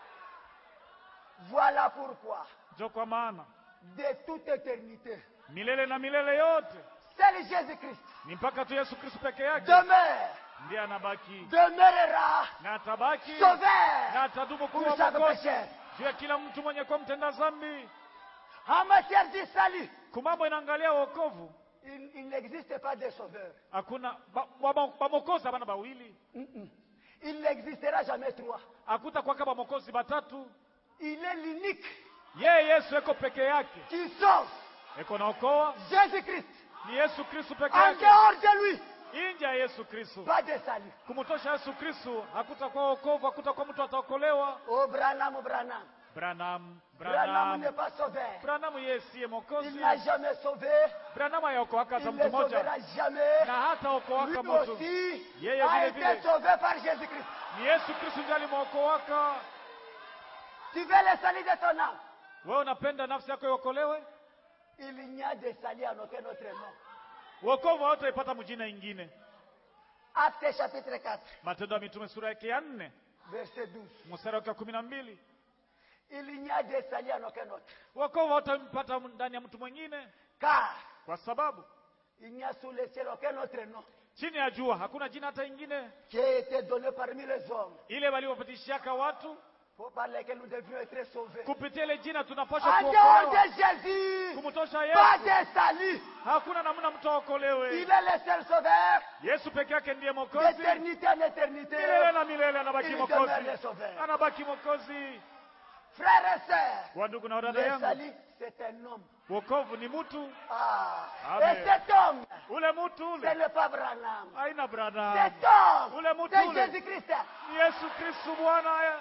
Voilà pourquoi, njo kwa maana de toute éternité, milele na milele yote seul Jésus-Christ ni mpaka tu Yesu Kristo peke yake demeure, ndiye anabaki demeurera na atabaki na sauveur atadumu pour kuwa chaque mwokozi pécheur. juu ya kila mtu mwenye kuwa mtenda dhambi. En matière du salut, Kumambo inaangalia wokovu, il, il n'existe pas de sauveur. hakuna ba- ba- ba- bamokozi abana bawili, Mm-mm. Il n'existera jamais trois. hakuta kwaka bamokozi batatu. Il est l'unique Yeye Yesu eko peke yake, qui sauve. eko naokoa Jésus-Christ. ni Yesu Kristo peke En yake. dehors de lui, Nje ya Yesu Kristo, pas de salut. kumtosha Yesu Kristo, hakutakuwa wokovu, hakutakuwa mtu ataokolewa. Oh, Branham, Branham. Branham, Branham n'est Branham, pas sauveur. Branham yeye siye Il mokozi. n'a jamais sauvé. Branham hayaokoaka Il hata ne mtu moja sauvera jamais. na hata Lui okoaka mtu aussi Yeye a vile été vile. sauvé par Jésus-Christ. ni Yesu Kristo ndiye alimwokoaka. Tu veux le salut de ton âme. Wewe unapenda nafsi yako iokolewe? Il n'y a de salut en aucun autre nom. Wokovu hautaipata mjina ingine. Acte chapitre 4, Matendo ya Mitume sura yake ya nne verset 12. mstari wake wa kumi na mbili. Il n'y a de salut en aucun autre. Wokovu hautampata ndani ya mtu mwingine, Car kwa sababu il n'y a sous le ciel aucun autre nom chini ya jua hakuna jina hata ingine qui a été donné parmi les hommes ile waliopatishiaka watu. pour par lesquels nous devions être sauvés. Kupitia ile jina tunapaswa En dehors kuokolewa. de Jésus, Kumtosha pas Yesu de salut. hakuna namna mtu aokolewe. Il est le seul sauveur Yesu peke yake ndiye Mwokozi. d'éternité en éternité. Milele na milele anabaki Il Mwokozi, demeure le sauveur. anabaki Mwokozi. Frères et sœurs, Kwa ndugu na dada le yangu, salut, c'est un homme. wokovu ni mtu. Ah. Amen. Et cet homme, Ule mtu ce ule n'est pas Branham. haina brada, Cet homme, Ule mtu c'est ule. Jésus-Christ. ni Yesu Kristu Bwana.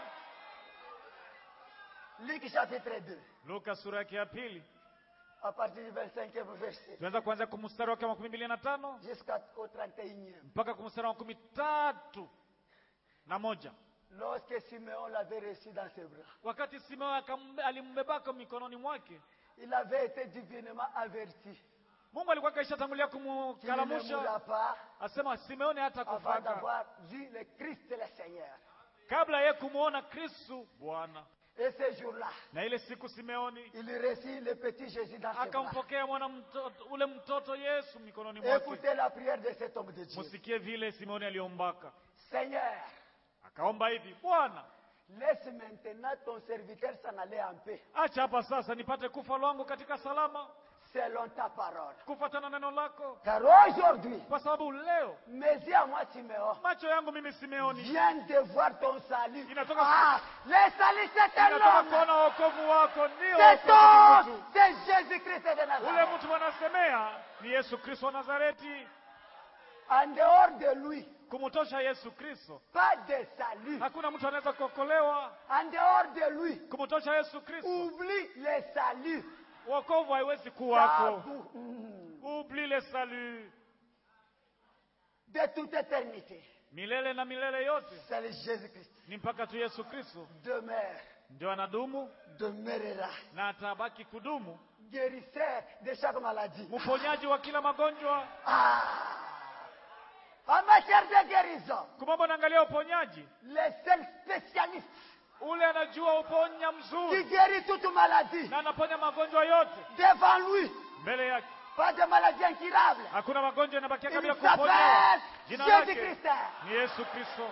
Luc chapitre 2, Luka sura yake ya pili à partir du 25e verset tunaweza kuanzia kwa mstari wake wa makumi mbili na tano jusqu'au 31e. mpaka kwa mstari wa makumi tatu na moja Lorsque Simeon l'avait reçu dans ses bras, wakati Simeo akambe- alimbebaka mikononi mwake. il avait été divinement averti Mungu alikuwa kaishatangulia qu'il ne kumkalamusha, mourra pas asema Simeoni hata avant kufaka d'avoir vu le Christ le Seigneur. kabla ye kumwona Kristu Bwana. Et ce jour-là, Na ile siku Simeoni il reçut le petit Jésus dans ses bras. akampokea mwana mtoto, ule mtoto Yesu mikononi mwake. Écoutez la prière de cet homme de Dieu. Musikie vile Simeoni aliombaka, Seigneur, akaomba hivi: Bwana, laisse maintenant ton serviteur s'en aller en paix, acha hapa sasa nipate kufa lwangu katika salama, selon ta parole. kufuatana na neno lako, Car aujourd'hui, kwa sababu leo mes yeux à moi, Simeon, macho yangu mimi Simeoni viennent de voir ton salut. Inatoka- Ah, le salut, c'est un inatoka homme. kuona wokovu wako, ndio C'est wokovu ni homme, mtu. c'est Jésus-Christ de Ule Nazareth. mtu wanasemea ni Yesu Kristo wa Nazareti. En dehors de lui, Kumtosha Yesu Kristo, pas de salut. hakuna mtu anaweza kuokolewa. En dehors de lui, Kumtosha Yesu Kristo, oublie le salut. wokovu haiwezi kuwako. Tabou. Mm. Oublie le salut De toute éternité, milele na milele yote, c'est le Jésus-Christ. ni mpaka tu Yesu Kristo Demeure, ndio anadumu demeurera. na atabaki kudumu, Guérisseur de chaque maladie. mponyaji wa kila magonjwa. Ah. En matière de guérison, kumambo naangalia uponyaji les seuls spécialistes ule anajua uponya qui mzuri guérit toute maladie na anaponya magonjwa yote devant lui, mbele yake pas de maladie incurable. hakuna magonjwa yanabakia Il kabla kuponya s'appelle jina Jésus lake Christ. ni yesu kristo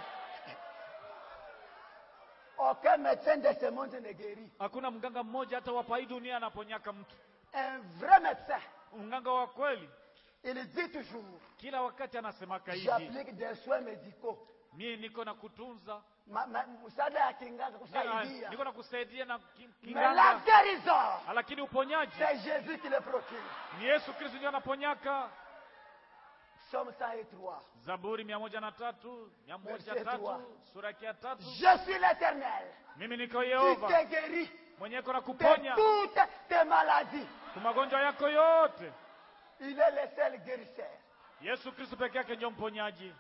Aucun médecin de ce monde ne guérit. hakuna mganga mmoja hata wapa hii dunia anaponyaka mtu Un vrai médecin, mganga wa kweli il dit toujours, kila wakati anasemaka hivi j'applique des soins médicaux. mie niko na kutunza Ma- ma- Msaada ya kinganga na- kusaidia. niko na kusaidia na ki- Mais la kinganga guérison, lakini uponyaji c'est Jésus qui le procure. ni yesu kristo ndio anaponyaka Psaume 103. zaburi mia moja na tatu mia moja Verset tatu trois. sura yake ya tatu Je suis l'éternel mimi niko qui yehova te guérit mwenye iko na de kuponya toutes tes maladies. kwa magonjwa yako yote Il est le seul guérisseur. yesu kristo peke yake ndio mponyaji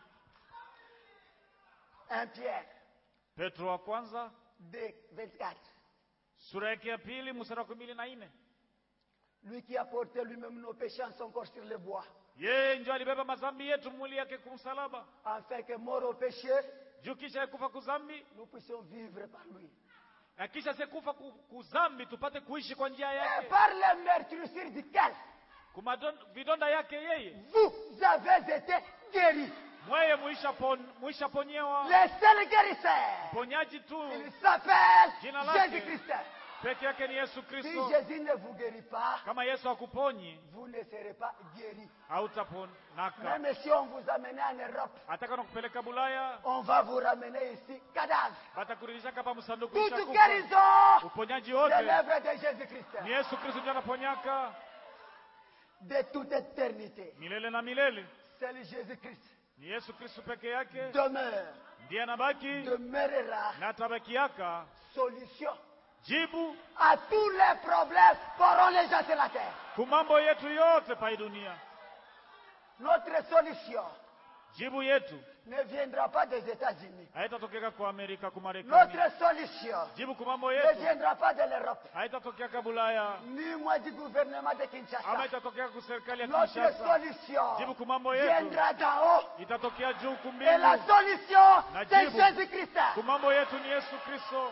1 Pierre petro wa kwanza 2, 24. sura yake ya pili mstari wa kumi na nne Lui qui a porté lui-même nos péchés en son corps sur le bois, yeye ndio alibeba mazambi yetu mwili yake kumsalaba afin que mort au péché, juu kisha kufa kuzambi nous puissions vivre par lui. na kisha sekufa ku- kuzambi tupate kuishi kwa njia Et yake par les meurtrissures duquel kumadon- vidonda yake yeye vous avez été guéris. mweye muisha pon, muisha ponyewa Le seul guérisseur, ponyaji tu il s'appelle Jina lake. Jésus-Christ. peke yake ni yesu Si kristo Jésus ne vous guérit pas, kama yesu akuponyi vous ne serez pas guéris. hautaponaka Même si on vous amène en Europe, ataka na kupeleka bulaya on va vous ramener ici, cadavre. batakurudisha kapa msanduku Toute ishakufa. guérison, uponyaji c'est wote l'œuvre de Jésus-Christ. ni yesu kristo ndio anaponyaka De toute éternité, milele na milele seul Jésus-Christ ni yesu kristo peke yake demeure, ndiye anabaki demeurera na atabakiaka solution jibu à tous les problèmes qu'auront les gens sur la terre. kumambo yetu yote pai dunia Notre solution jibu yetu ne viendra pas des États-Unis. haitatokeka kwa amerika kumarekani Notre solution jibu kumambo ne yetu viendra pas de l'Europe, haitatokeka bulaya ni moi du gouvernement de ama Kinshasa. itatokea ku serikali ya Notre kinshasa solution jibu kumambo yetu viendra d'en haut. itatokea juu Et kumbingu la solution, Na c'est jibu. Jésus-Christ. kumambo yetu ni yesu kristo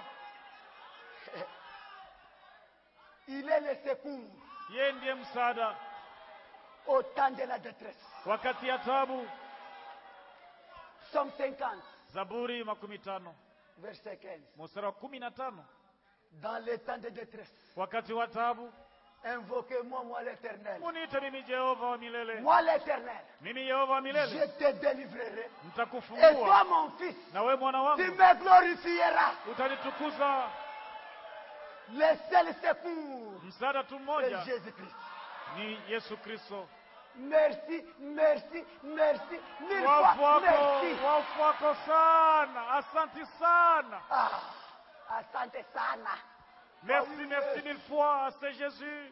Il est le secours yeye ndiye msaada au temps de la détresse. wakati ya tabu Psaume 50, zaburi makumi tano verset 15. mstari wa kumi na tano Dans les temps de détresse, wakati wa tabu invoquez-moi, moi l'éternel. muniite mimi jehova wa milele Moi l'éternel, mimi yehova wa je milele te délivrerai. Et toi, nitakufungua mon fils, na we mwana tu wangu me glorifieras. utanitukuza Le seul secours, msaada tu c'est mmoja Jésus-Christ. ni yesu kristo Merci, merci, merci, mille wafu fois wako merci. wafu wako sana asanti sana Ah, asante sana. merci Ah oui, merci yes. mille fois c'est jésus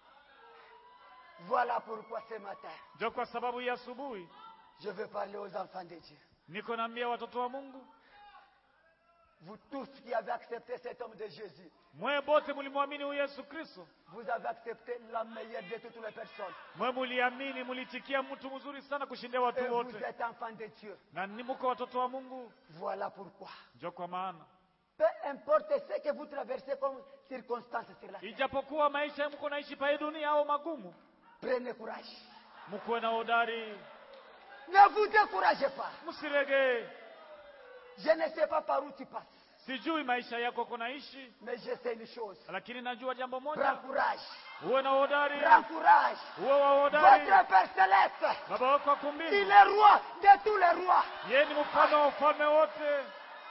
Voilà pourquoi ce matin, ndio kwa sababu ya asubuhi je veux parler aux enfants de Dieu. niko naambia watoto wa mungu Vous tous qui avez accepté cet homme de Jésus, mwe bote mulimwamini huyu yesu kristo vous avez accepté la meilleure de toutes les personnes. mwe muliamini mulitikia mtu mzuri sana kushindia Et watu vous wote êtes enfants de Dieu. na ni muko watoto wa mungu Voilà pourquoi. ndio kwa maana Peu importe ce que vous traversez comme circonstances sur la terre, ijapokuwa maisha mko naishi pae dunia au magumu prenez courage. mkuwe na hodari Ne vous découragez pas. msirege Je ne sais pas par où tu passes, sijui maisha yako kunaishi mais je sais une chose. lakini najua jambo Prends moja courage. uwe na hodari Prends courage. uwe wa hodari Votre Père Céleste, baba wako wa il kumbini est roi de tous les rois. yeye ni mfalme wa ufalme wote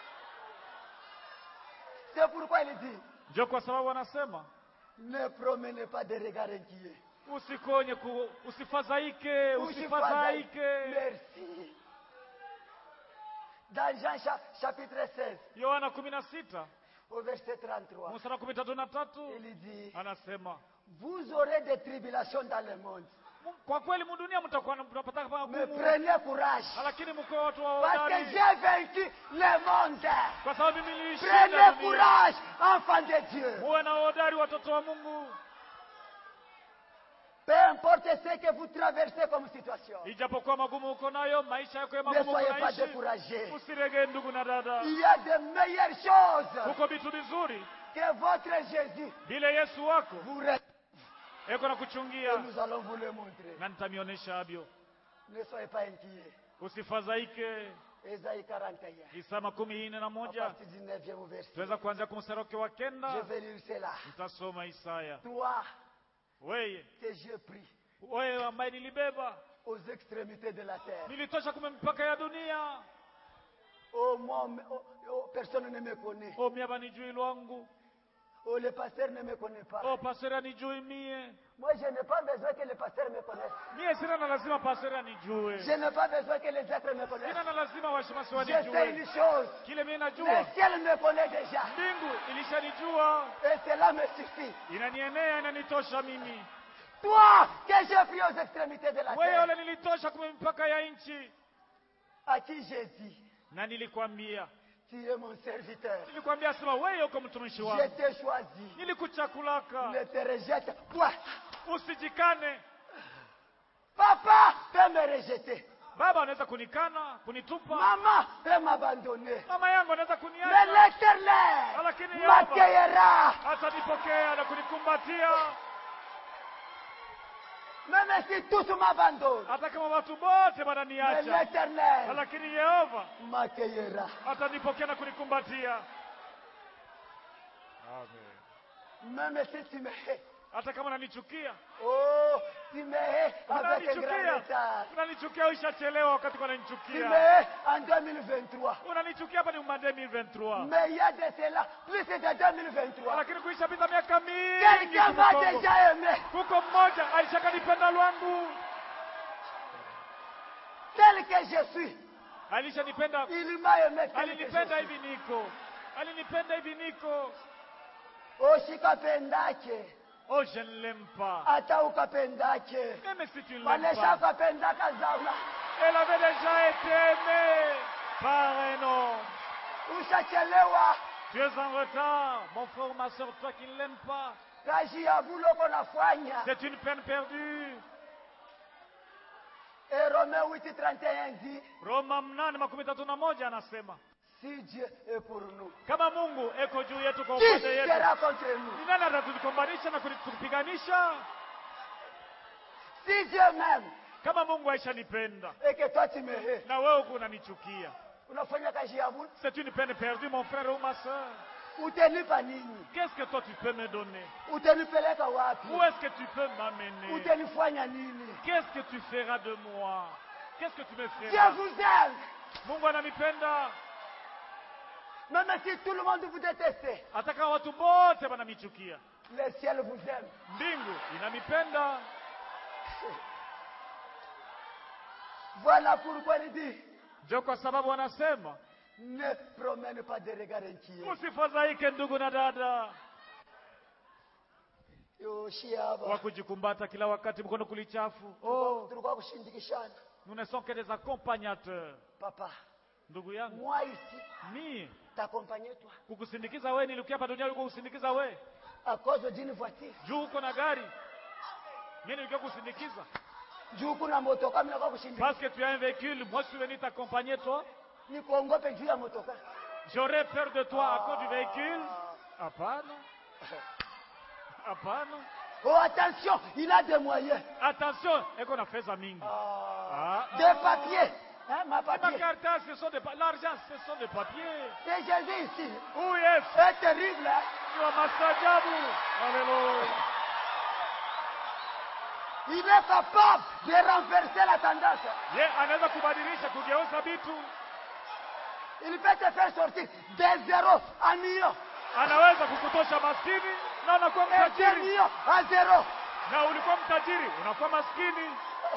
C'est pourquoi il dit, ndio kwa sababu anasema ne promenez pas de regard inquiet. usikonye ku, usifadhaike usifadhaike Merci. Dans Jean cha- chapitre 16, yohana kumi na sita au verset 33, mstari wa kumi tatu na tatu il dit, anasema vous aurez des tribulations dans le monde, "M- kwa kweli mudunia mtakuwa na- mtapata mais magumu prenez courage, lakini mkuwe watu wa parce que hodari j'ai vaincu le monde. kwa sababu mimi nilishinda Prenez dunia courage, enfants de Dieu. muwe na hodari watoto wa mungu Peu importe ce que vous traversez comme situation, ijapokuwa magumu uko nayo maisha yako ya ne magumu soyez pas unaishi découragés. usiregee ndugu na dada Il y a de meilleures choses kuko vitu vizuri que votre Jésus vile yesu wako vous reste. eko na Et kuchungia nous allons vous le montrer. na nitamionyesha abyo Ne soyez pas inquiets. usifadhaike Ésaïe 41, isa makumi ine na à moja partir du 9e verset. tuweza kuanzia kumseroke wa Je kenda vais lire cela. nitasoma isaya Toi weye que j'ai pris wewe ambaye nilibeba aux extrémités de la terre. nilitosha kume mipaka ya dunia Oh, moi, oh, oh, personne ne me connaît. o mie banijui lwangu Oh, le pasteur ne me connaît pas. o pastori anijui mie Moi, je n'ai pas besoin que le pasteur me connaisse. mie sina na lazima pastori anijue Je n'ai pas besoin que les êtres me connaissent. sina na lazima washimasi Je sais une wanijue chose. kile mie Le najua ciel me connaît déjà. mbingu ilishanijua Et cela me suffit. inanienea inanitosha mimi Toi que j'ai pris aux extrémités de la wewe terre. ule nilitosha kume mipaka ya nchi À qui j'ai dit, na nilikwambia tu es mon serviteur. nilikwambia sema wewe uko mtumishi Je wangu t'ai choisi. nilikuchakulaka Ne te rejette point. usijikane Papa peut me rejeter. baba anaweza kunikana kunitupa Maman peut m'abandonner. mama yangu anaweza Mais kuniacha l'éternel Lakini Yehova- m'accueillera. atanipokea na kunikumbatia Même si tous m'abandonnent. hata kama watu wote Mais wananiacha l'éternel lakini yehova m'accueillera. atanipokea na kunikumbatia Même si tu me hais. hata kama unanichukia Oh, tu me hais avec un grand unanichukia retard. unanichukia uishachelewa wakati Tu me unanichukia hais en 2023. unanichukia hapa ni umande 2023 Mais il y a de cela plus de 2023. lakini kuishapita miaka mingi Quelqu'un m'a Kongo. déjà aimé. kuko mmoja alishakanipenda lwangu Tel que je suis. alishanipenda Il m'a aimé tel que je alinipenda suis. hivi niko alinipenda hivi niko usikapendake oh je ne l'aime pas hata ukapendake même si tu ne l'aimes pas waleshakapendaka zama elle avait déjà été aimée par un homme ushachelewa tu es en retard mon frère ou ma soeur toi qui ne l'aimes pas kazi ya buloko nafanya c'est une peine perdue et Romain 8:31 dit roma mnane makumi tatu na moja anasema si Dieu est pour nous kama mungu eko juu yetu kwa qui upande yetu sera contre nous ni nani atatukombanisha na kutupiganisha si Dieu m'aime kama mungu aishanipenda et que toi tu me hais na wewe uko unanichukia unafanya kazi ya bulu c'est une peine perdue mon frère ou ma soeur utanipa nini qu'est-ce que toi tu peux me donner utanipeleka wapi où est-ce que tu peux m'amener utanifanya nini qu'est-ce que tu feras de moi qu'est-ce que tu me Dieu feras vous aime mungu ananipenda même si tout le monde vous déteste hata kama watu wote wananichukia le ciel vous aime mbingu inanipenda voilà pourquoi il dit ndio kwa sababu wanasema ne promène pas de regard inquiet usifadhaike ndugu na dada yoshia hapa wa kujikumbata kila wakati mkono kulichafu oh, tulikuwa kushindikishana nous ne sommes que des accompagnateurs papa ndugu yangu moi ici mie t'accompagner toi kukusindikiza we nilikuja hapa duniani ulikuwa kusindikiza we à cause d'une voiture juu uko na gari mie nilikuwa kusindikiza juu kuna motoka mimi nakuwa kushindikisha parce que tu as un véhicule moi je suis venu t'accompagner toi nikuongope juu ya motoka j'aurais peur de toi à cause du véhicule hapana hapana oh attention il a des moyens attention eko na fedha mingi ah. Ah. des papiers hein, ma Ma papier carte, ce sont des pa- l'argent ce sont des papiers c'est Jésus ici où yes c'est terrible hein? ni wa mastajabu haleluya il est capable de renverser la tendance ye anaweza kubadilisha kugeuza vitu il peut te faire sortir des zéros à millions anaweza kukutosha maskini na unakuwa et des mtajiri millions à zéro na ulikuwa mtajiri unakuwa maskini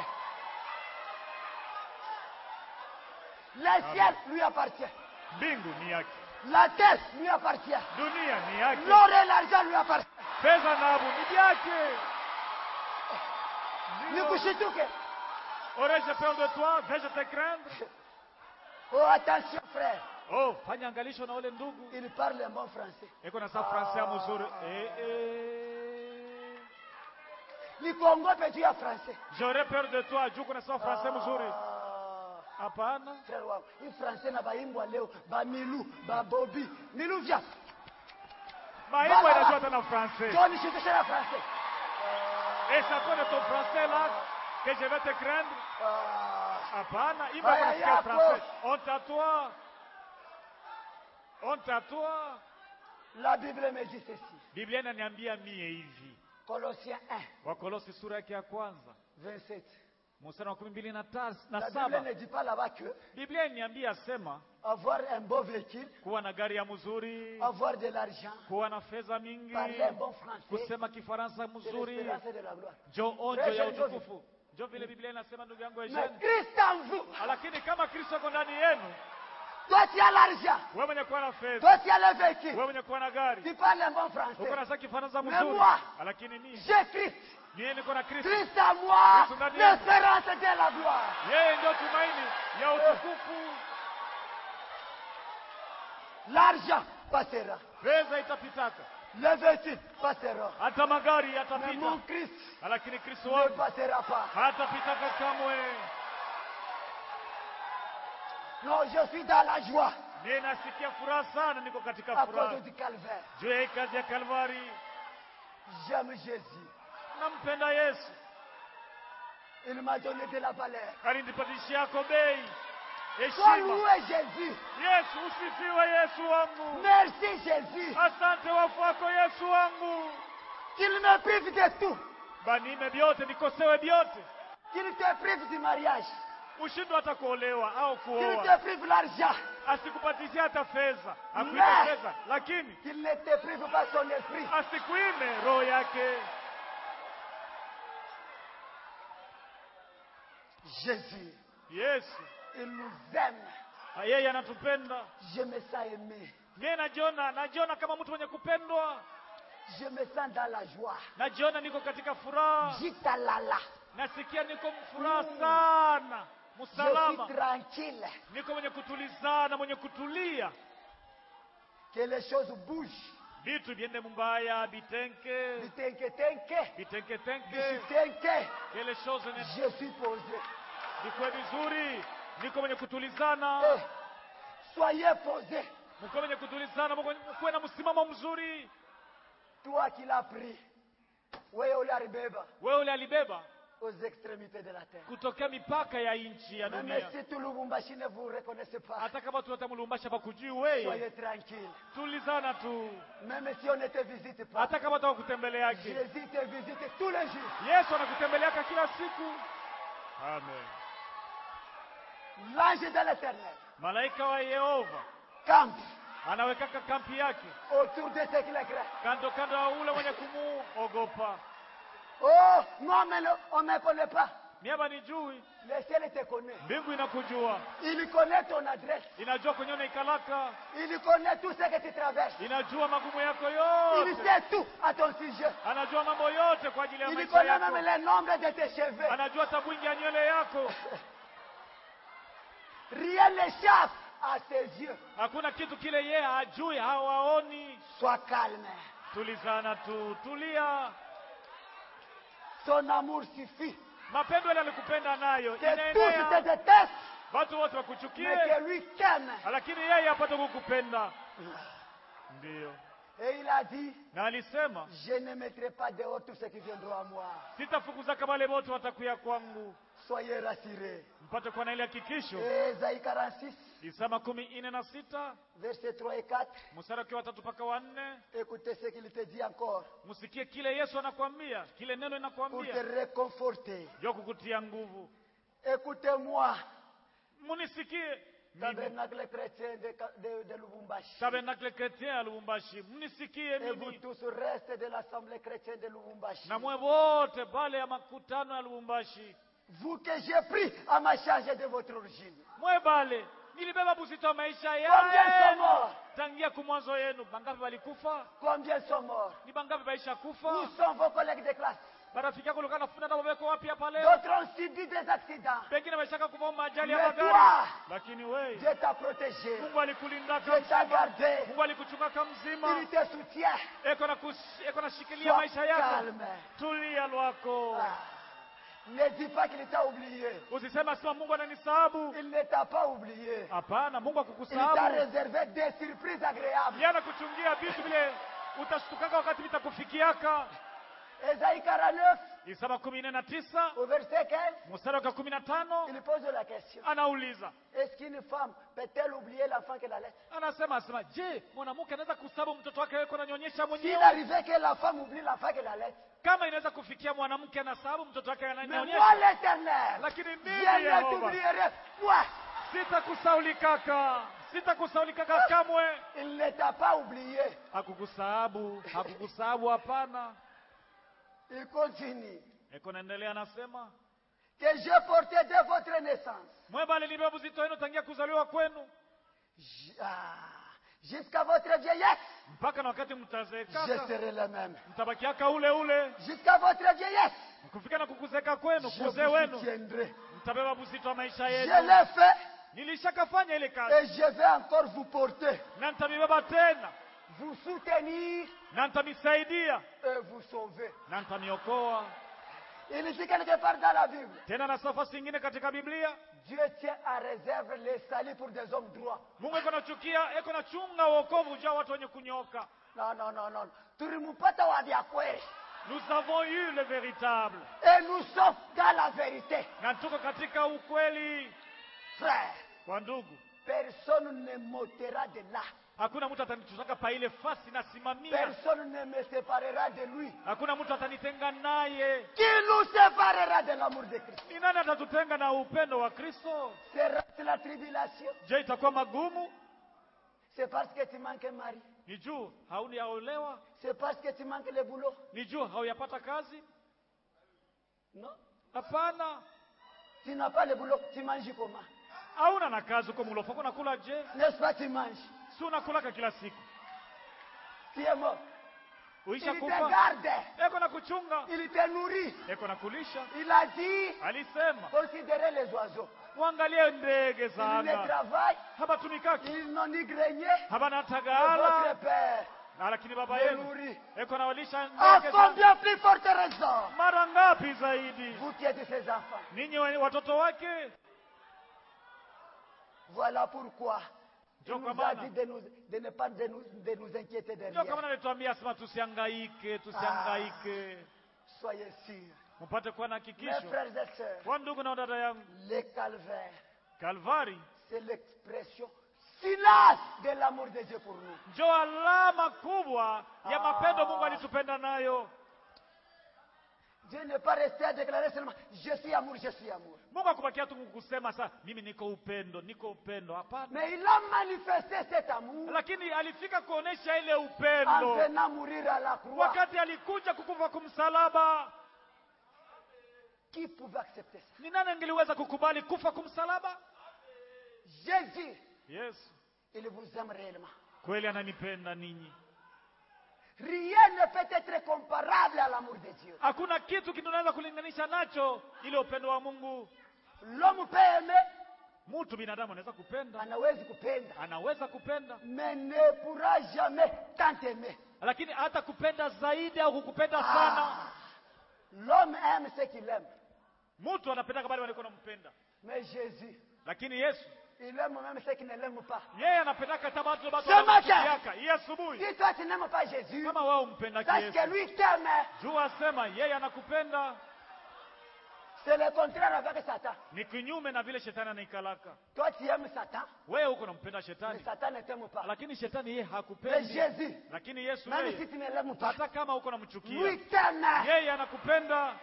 le ciel lui appartient mbingu ni yake la terre lui appartient dunia ni yake l'or et l'argent lui appartient pesa na abu ni vyake Ndio. nikushituke aurais-je peur de toi vais-je te craindre oh attention frère oh fanya angalisho na ule ndugu il parle un bon français eko na sa français ya mzuri eh, eh. nikuongope juu ya francais j'aurais peur de toi juu kunasema francais mzuri Ah, hapana frère wangu hii francais na baimbwa leo bamilu babobi milu vya maimbo Voilà. inajua tena francais jo nishikishe na francais et c'est à cause de ton français là que je vais te craindre Ah, hapana imba Haya kunasikia yako. français honte à toi honte à toi la bible me dit ceci biblia inaniambia mie hivi colossiens 1 wakolosi sura yake ya kwanza 27 mstari wa kumi mbili na tas- na la bible saba ne dit pas là-bas que biblia inaniambia sema avoir un beau véhicule kuwa na gari ya mzuri avoir de l'argent kuwa na fedha mingi parler un bon français kusema kifaransa c'est mzuri l'espérance et de la gloire jo onjo Très ya jeune, Jovi. utukufu jo vile biblia inasema ndugu yangu mais Eugene. Christ en vous lakini kama kristo ako ndani yenu toi tu as l'argent wewe mwenye kuwa na fedha toi tu as le véhicule wewe mwenye kuwa na gari tu parles un bon uko français nasa kifaransa Mais mzuri moi, lakini mimi j'ai Christ mie niko na kristo Christ en moi Christ ndani yangu. l'espérance et de la gloire yeye ndio tumaini ya utukufu l'argent passera fedha itapitaka le véhicule passera hata magari mais yatapita mon Christ lakini kristo ne wangu passera pas hatapitaka kamwe non je suis dans la joie mie nasikia furaha sana niko katika à furaha cause du calvaire juu ya hii kazi ya kalvari j'aime Jésus nampenda yesu il m'a donné de la valeur alinipatisha yako bei Sois heshima loué Jésus yesu usifiwe yesu wangu merci Jésus asante wafu wako yesu wangu qu'il me prive de tout banime vyote nikosewe vyote qu'il te prive du mariage ushindwe hata kuolewa au qu'il kuoa te prive l'argent asikupatie hata fedha akuipe Ne. fedha lakini qu'il ne te prive pas son esprit asikuime roho yake Jésus yesu il nous aime yeye anatupenda je me sens aimé mie najiona najiona kama mtu mwenye kupendwa je me sens dans la joie najiona niko katika furaha jitalala nasikia niko furaha sana je msalama suis tranquille niko mwenye kutulizana mwenye kutulia que les choses bougent vitu viende mumbaya bitenke bitenketenke bitenketenke bitenke kele chose ne je suis posé vikwe vizuri niko mwenye kutulizana Eh, soyez posé mko mwenye kutulizana mko- mkuwe na msimamo mzuri toi qui l'as pris wewe uliaribeba wewe ule alibeba aux extrémités de la terre kutokea mipaka ya nchi ya même dunia si tout Lubumbashi ne vous reconnaissez pas hata kama tuata mulumbasha pakujui weye soyez tranquille tulizana tu même si on ne te visite pas hata kama taka kutembeleake Jésus te visite tous les jours yesu anakutembeleaka kila siku amen l'ange de l'éternel malaika wa yehova campe anawekaka kampi yake autour de ceux qui le craignent kando kando ya ule mwenye kumuogopa oh moi on me le- on me connaît pas miaba nijui le ciel te connaît mbingu inakujua il connaît ton adresse inajua kwenye unaikalaka il connaît tout ce que tu traverses inajua magumu yako il yote sait tout à ton sujet anajua mambo yote kwa ajili ya il maisha connaît yako même le nombre de tes cheveux anajua tabwingi ya nywele yako rien n'échappe à ses yeux hakuna kitu kile yeye hajui hawaoni sois calme tulizana tu tulia son amour suffit mapendo yale alikupenda nayo que tous te inaenea détestent watu wote mais wakuchukie que lui t'aime lakini yeye apate kukupenda ndiyo et il a dit na alisema je ne mettrai pas dehors tous ceux qui viendront à moi sitafukuza kama wale wote watakuya kwangu soyez rassurés mpate kuwa na ile hakikisho Et Ésaïe 46 isa makumi ine na sita versets 3 et 4 mstari wakiwa watatu mpaka wanne écoutez ce qu'il te dit encore msikie kile yesu anakwambia kile neno pour te inakwambia réconforter jua kukutia nguvu écoutez-moi munisikie mimi tabernacle chrétien de, de, de Lubumbashi tabernacle chrétien ya lubumbashi mnisikie et vous mimi tous reste de l'assemblée chrétienne de Lubumbashi na mwe wote pale ya makutano ya lubumbashi vous que j'ai pris à ma charge de votre origine mwe bale nilibeba buzito wa maisha combien sont yenu morts tangia kumwanzo yenu bangapi walikufa combien sont morts ni bangapi baisha où kufa sont vos collègues de classe marafiki yako ulikuwa nafuta nao wamewekwa wapi hapa leo D'autres ont subi des accidents. pengine wameshaka kuvaa majali ya Mais magari toi, lakini wewe Dieu t'a protégé. mungu alikulinda Dieu t'a mzima gardé. mungu alikuchunga mzima Il te soutient. eko na kus- eko nashikilia Sois maisha yako calme. tulia lwako Ah. Ne dis pas qu'il t'a oublié. usisema sema mungu ananisahabu Il ne t'a pas oublié. hapana mungu Il t'a akukusahabu réservé des surprises agréables. yana kuchungia vitu vile utashtukaka wakati vitakufikiaka Ésaïe 49, isaba kumi nne na tisa au verset 15, mstari wa kumi na tano il pose la question. anauliza Est-ce qu'une femme peut-elle oublier l'enfant qu'elle allait anasema asema je mwanamke anaweza kusabu mtoto wake weko nanyonyesha S'il mwenyewe arrivait que la femme oublie l'enfant qu'elle allait. kama inaweza kufikia mwanamke anasabu mtoto wake Mais moi, ananyonyesha l'éternel, lakini je mimi ne Yehova t'oublierai point. sitakusaulikaka sitakusaulikaka kamwe Il ne t'a pas oublié. hakukusahabu hakukusahabu hapana Il continue. eko naendelea anasema Que j'ai porté dès votre naissance. mweba alilibeba uzito wenu tangia kuzaliwa kwenu J- ah, Jusqu'à votre vieillesse, mpaka na wakati je mtazeekaka serai le même. mtabakiaka ule ule Jusqu'à votre vieillesse, kufika na kukuzeeka kwenu je kuzee vous wenu soutiendrai. mtabeba uzito wa maisha Je yenu l'ai fait nilishakafanya ile kazi et je vais encore vous porter, na nitamibeba tena vous soutenir na nitamisaidia et vous sauver. na nitamiokoa Il dit quelque part dans la Bible, tena na nafasi ingine katika biblia Dieu tient à réserve les saluts pour des hommes droits. mungu eko nachukia eko nachunga uokovu juu ya watu wenye kunyoka Non, non, non, non. Tulimpata wa vya kweli. nous avons eu le véritable Et nous sommes dans la vérité. na tuko katika ukweli Frère, kwa ndugu personne ne m'ôtera de là. hakuna mtu atanitutaka pa ile fasi nasimamia Personne ne me séparera de lui. hakuna mtu atanitenga naye Qui nous séparera de l'amour de Christ ni nani atatutenga na upendo wa kristo Sera-ce la tribulation je itakuwa magumu C'est parce que tu manques un mari. ni juu hauyaolewa C'est parce que tu manques le boulot. ni juu hauyapata kazi Non. hapana Tu n'as pas le boulot. Tu manges comment hauna na kazi uko mulofa uko nakula je N'est-ce pas tu manges si unakulaka kila siku Tu es mort. uisha Il te kufa garde. eko na kuchunga Il te nourrit. eko na kulisha Il a dit, alisema considérez les oiseaux. mwangalie ndege za Ils ne anga travaillent. habatumikaki Ils n'ont ni grenier. habana Et Votre tagala Père na lakini baba les yenu nourrit. eko nawalisha À ndege za combien plus forte raison mara ngapi zaidi Vous qui êtes ses enfants. ninyi we- watoto wake Voilà pourquoi il Ndio nous kwa a maana dit de, nous, de ne pas de nous, de nous inquiéter de ndio kama rien. nalituambia sema tusiangaike tusiangaike Soyez sûrs. mpate kuwa na Mes hakikisho frères et sœurs, kwa ndugu na dada yangu le calvaire, kalvari c'est l'expression finale de l'amour de Dieu pour nous. njo alama kubwa ya Ah. mapendo mungu alitupenda nayo Dieu n'est pas resté à déclarer seulement je suis amour, je suis amour. mungu akubakia tu kusema sa mimi niko upendo niko upendo hapana Mais il a manifesté cet amour lakini alifika kuonesha ile en upendo venant mourir à la croix. wakati alikuja kukufa kumsalaba Qui pouvait accepter ça ni nani angeliweza kukubali kufa kumsalaba Jésus, yesu il vous aime réellement. kweli ananipenda ninyi Rien ne peut être comparable à l'amour de Dieu. hakuna kitu kinaweza kulinganisha nacho ile upendo wa mungu L'homme peut aimer, mtu binadamu anaweza kupenda anawezi kupenda, anaweza kupenda mais ne pourra jamais tant aimer. lakini hata kupenda zaidi au kukupenda sana Ah, L'homme aime ce qu'il aime. mtu anapendaka bali walikuwa nampenda Mais Jésus, lakini yesu il aime même ceux qui ne l'aiment pas. yeye anapendaka hata watu batu Ce matin. wanamchukiaka hii asubuhi Si toi tu n'aimes pas Jésus, kama wao umpendaki sache yesu que lui t'aime. juu asema yeye anakupenda C'est le contraire avec Satan. ni kinyume na vile shetani anaikalaka Toi tu aimes Satan, wewe huko nampenda mais shetani Satan ne t'aime pas. lakini shetani yeye Mais hakupendi Jésus, lakini yesu même yeye si tu ne l'aimes pas, hata kama uko namchukia lui t'aime. yeye anakupenda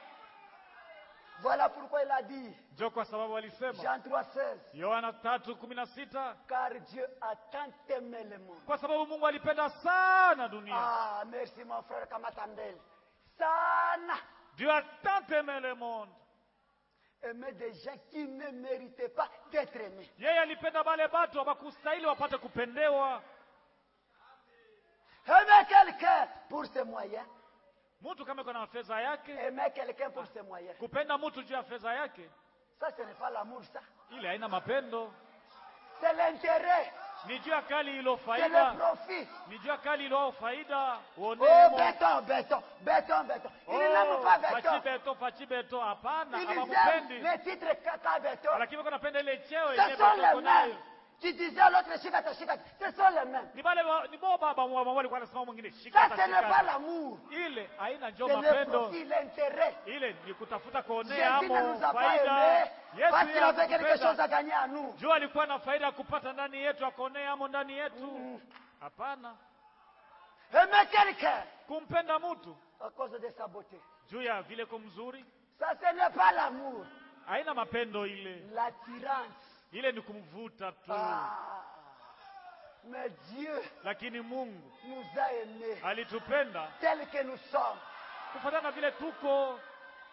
Voilà pourquoi il a dit, njo kwa sababu alisema Jean 3, 16, yohana tatu kumi na sita car Dieu a tant aimé le monde. kwa sababu mungu alipenda sana dunia Ah, merci mon frère Kamatandel. Sana. dieu a tant aimé le monde Aimer des gens qui ne méritaient pas d'être aimés. yeye alipenda bale batu abakustahili wapate kupendewa Aimer quelqu'un pour ses moyens. mtu kama iko na fedha yake aimer quelqu'un pour ses moyens. kupenda mtu juu ya fedha yake Ça, ce n'est pas l'amour, ça. ile haina mapendo C'est l'intérêt, ni juu ya kali ilo c'est le faida profit. ni juu ya kali ilo faida Oh, uonemo béton, béton, béton, béton. Ils n'aiment pas fachi béton. beto fachi beto hapana Ils aiment hawamupendi les titres caca béton. lakini wako napenda ile cheo Ce yenye sont beto les iko nayo mêmes. Tu disais à l'autre, shikata, shikata. Ce sont les mêmes. ni bale wa- ni bo baba mwa mwa walikuwa anasema mwingine Ça, shikata ce n'est pas shikata l'amour. ile haina njo C'est le mapendo profit, l'intérêt. ile ni kutafuta kuonea Jésus ne amo nous a pas faida aimés parce qu'il Yesu avait quelque chose anatupenda à gagner à nous. juu alikuwa na faida ya kupata ndani yetu akonea amo ndani yetu hapana Aimer quelqu'un kumpenda mtu à cause de sa beauté. juu ya vile ko mzuri Ça, ce n'est pas l'amour. haina mapendo ile L'attirance. ile ni kumvuta tu Ah. Mais Dieu lakini mungu nous a aimés alitupenda tels que nous sommes. kufatana na vile tuko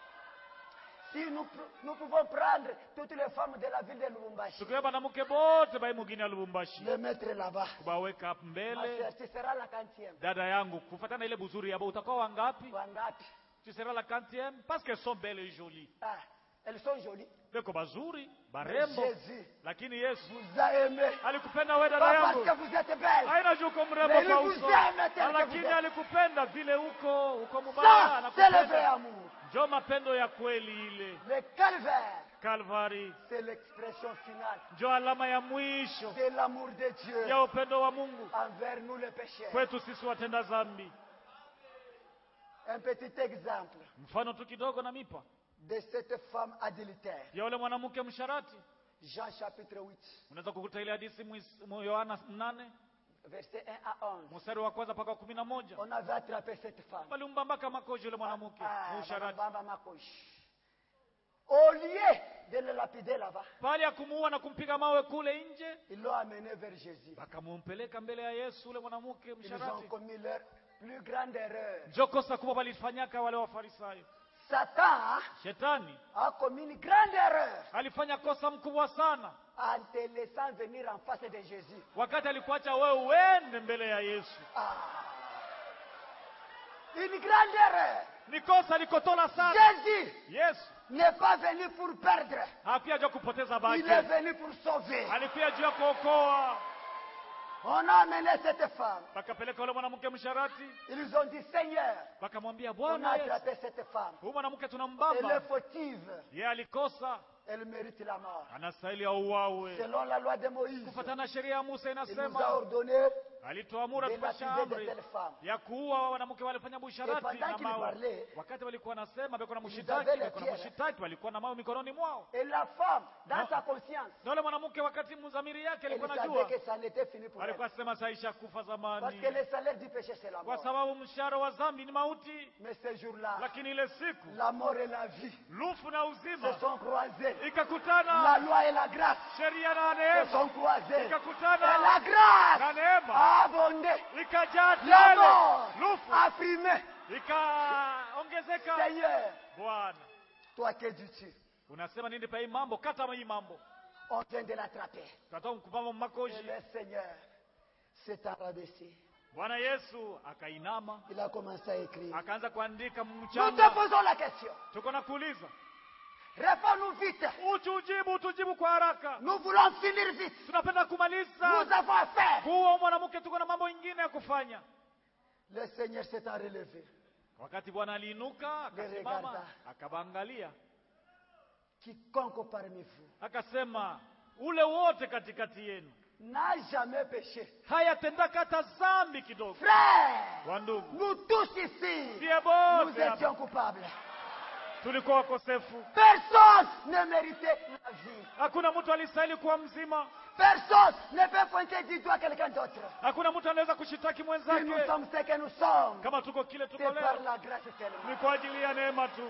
Si nous, pr- nous pouvons prendre toutes les femmes de la ville de Lubumbashi, tukiwa banamuke bote bai mugini ya lubumbashi les mettre là-bas. kubaweka hapo Ma mbele sœur, tu seras la quantième. dada yangu kufatana na ile buzuri yabo utakuwa wangapi Wangapi? tu seras la quantième parce qu'elles sont belles et jolies Ah, elles sont jolies. beko bazuri Mais barembo Jésus lakini yesu vous a aimé. alikupenda we dada Pas parce yangu que vous êtes belle. haina juu uko mrembo Mais kwa il uso vous aime tel que lakini vous êtes. alikupenda vile uko uko mubaya Ça, c'est le vrai anakupenda amour. njo mapendo ya kweli ile Le calvaire, kalvari c'est l'expression finale njo alama ya mwisho de l'amour de Dieu ya upendo wa mungu envers nous les pécheurs. kwetu sisi watenda zambi Un petit exemple mfano tu kidogo na mipa de cette femme adultère. ya ule mwanamke msharati Jean chapitre 8, unaweza kukuta ile hadisi mwis- mu yohana nane verset 1 à 11. mstari wa kwanza mpaka wa kumi na moja On avait attrapé cette femme. walimbambaka makoji yule mwanamke Ah, musharati Baba Makoshi. Au lieu de le lapider là-bas, pale ya kumuua na kumpiga mawe kule nje ils l'ont amené vers Jésus. wakamumpeleka mbele ya yesu ule mwanamke Ils ont msharati commis leur plus grande erreur. njo kosa kubwa walifanyaka wale wafarisayo Satan shetani a commis une grande erreur alifanya kosa mkubwa sana en te laissant venir en face de Jésus. wakati alikuacha wewe uende mbele ya yesu Ah. Une grande erreur. ni kosa likotola sana Jésus yesu n'est pas venu pour perdre. hakuya juu ya kupoteza Il est baki venu pour sauver. alikuya juu ya kuokoa On a amené cette femme. wakapeleka ule mwanamke msharati Ils ont dit, Seigneur, wakamwambia on a bwana yesu attrapé cette femme. huyu mwanamke Elle est tunambamba fautive. ye alikosa Elle mérite la mort. anastahili auawe Selon la loi de Moïse, kufatana na sheria ya musa il nous a inasema ordonné alitoamura de tupasha lapider de amri telles femmes. ya kuua wanamke walifanya busharati pendant na qu'il mawe parlait, wakati walikuwa nasema beko na avaient mshitaki les beko na pierres. mshitaki walikuwa na mawe mikononi mwao Et la femme, dans Non. sa conscience, na ule mwanamke wakati mzamiri yake elle alikuwa savait najua que ça n'était fini pour elle. alikuwa sema saisha kufa Parce zamani que le salaire du péché, c'est la kwa mort. sababu mshahara wa zambi ni mauti Mais ce jour-là, lakini ile siku la mort et la vie lufu na se uzima sont croisés. La ikakutana loi et la grâce sheria na se neema sont croisés. Et ikakutana la grâce na neema a abondé. ikajaa La tele mort lufu a primé. ikaongezeka Seigneur, bwana toi que dis-tu unasema nini pa hii mambo kata hii mambo On vient de l'attraper. tunatoka mkupama Et makoshi le Seigneur s'est rabaissé. bwana yesu akainama Il a commencé à écrire. akaanza kuandika Nous te mchanga posons la question. tuko na kuuliza Réponds-nous vite. utujibu utujibu kwa haraka Nous voulons finir vite. tunapenda Nous kumaliza avons affaire. kuwa mwanamke tuko na mambo ingine ya kufanya Le Seigneur s'est relevé. wakati bwana aliinuka akasimama akabaangalia Quiconque parmi vous akasema ule wote katikati yenu n'a jamais péché. hayatendaka hata zambi kidogo Frère, wandugu nous tous ici, sie nous bote hapa étions coupables. tulikuwa wakosefu Personne ne méritait la vie. hakuna mtu alistahili kuwa mzima Personne ne peut pointer du doigt quelqu'un d'autre. hakuna mtu anaweza kushitaki Si nous mwenzake sommes ce que nous sommes, kama tuko kile tuko c'est par leo la grâce ni seulement. kwa ajili ya neema tu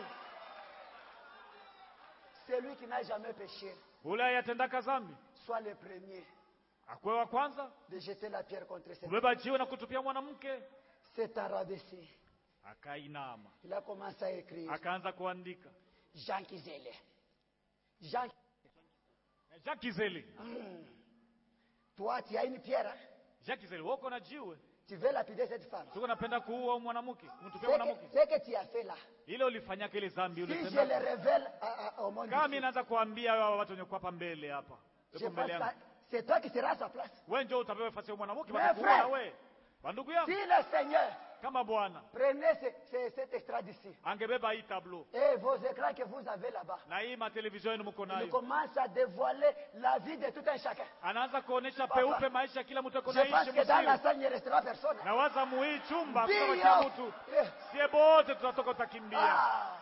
Celui qui n'a jamais péché, ule ayatendaka zambi soit le premier akwe wa kwanza de jeter la pierre contre cette kubeba jiwe na kutupia mwanamke s'est rabaissé. akainama Il a commencé à écrire. akaanza kuandika Jean Kizele. Jean, Jean Kizeli toi, tu as une pierre. hein? Jacques Zeliwoko na jiwe Tu veux lapider cette femme. tuko napenda kuua huyu mwanamke Ce mtupia mwanamke que, ce que tu as fait là, ile ulifanyaka ile zambi si je ulisema le révèle à- à- au monde, kama ici, mimi naanza kuambia hawa watu wenye kuwa hapa mbele hapa je Yuko mbele pense yangu que c'est toi qui seras à sa place. wewe njoo utapewa nafasi ya mwanamke Mais batakuua frère, na wewe bandugu yangu Si le Seigneur kama bwana prenait ce- ce- cet extrait d'ici angebeba hii tablo et vos écrans que vous avez là-bas, na hii matelevision yenu mko il nayo commence à dévoiler la vie de tout un chacun. anaanza kuonesha Papa, peupe maisha ya kila mtu ako Je pense naishi que dans la msiri salle, il ne restera personne. na waza muhii chumba Ndio. kutoka mtu Eh. sie bote tutatoka utakimbia Ah.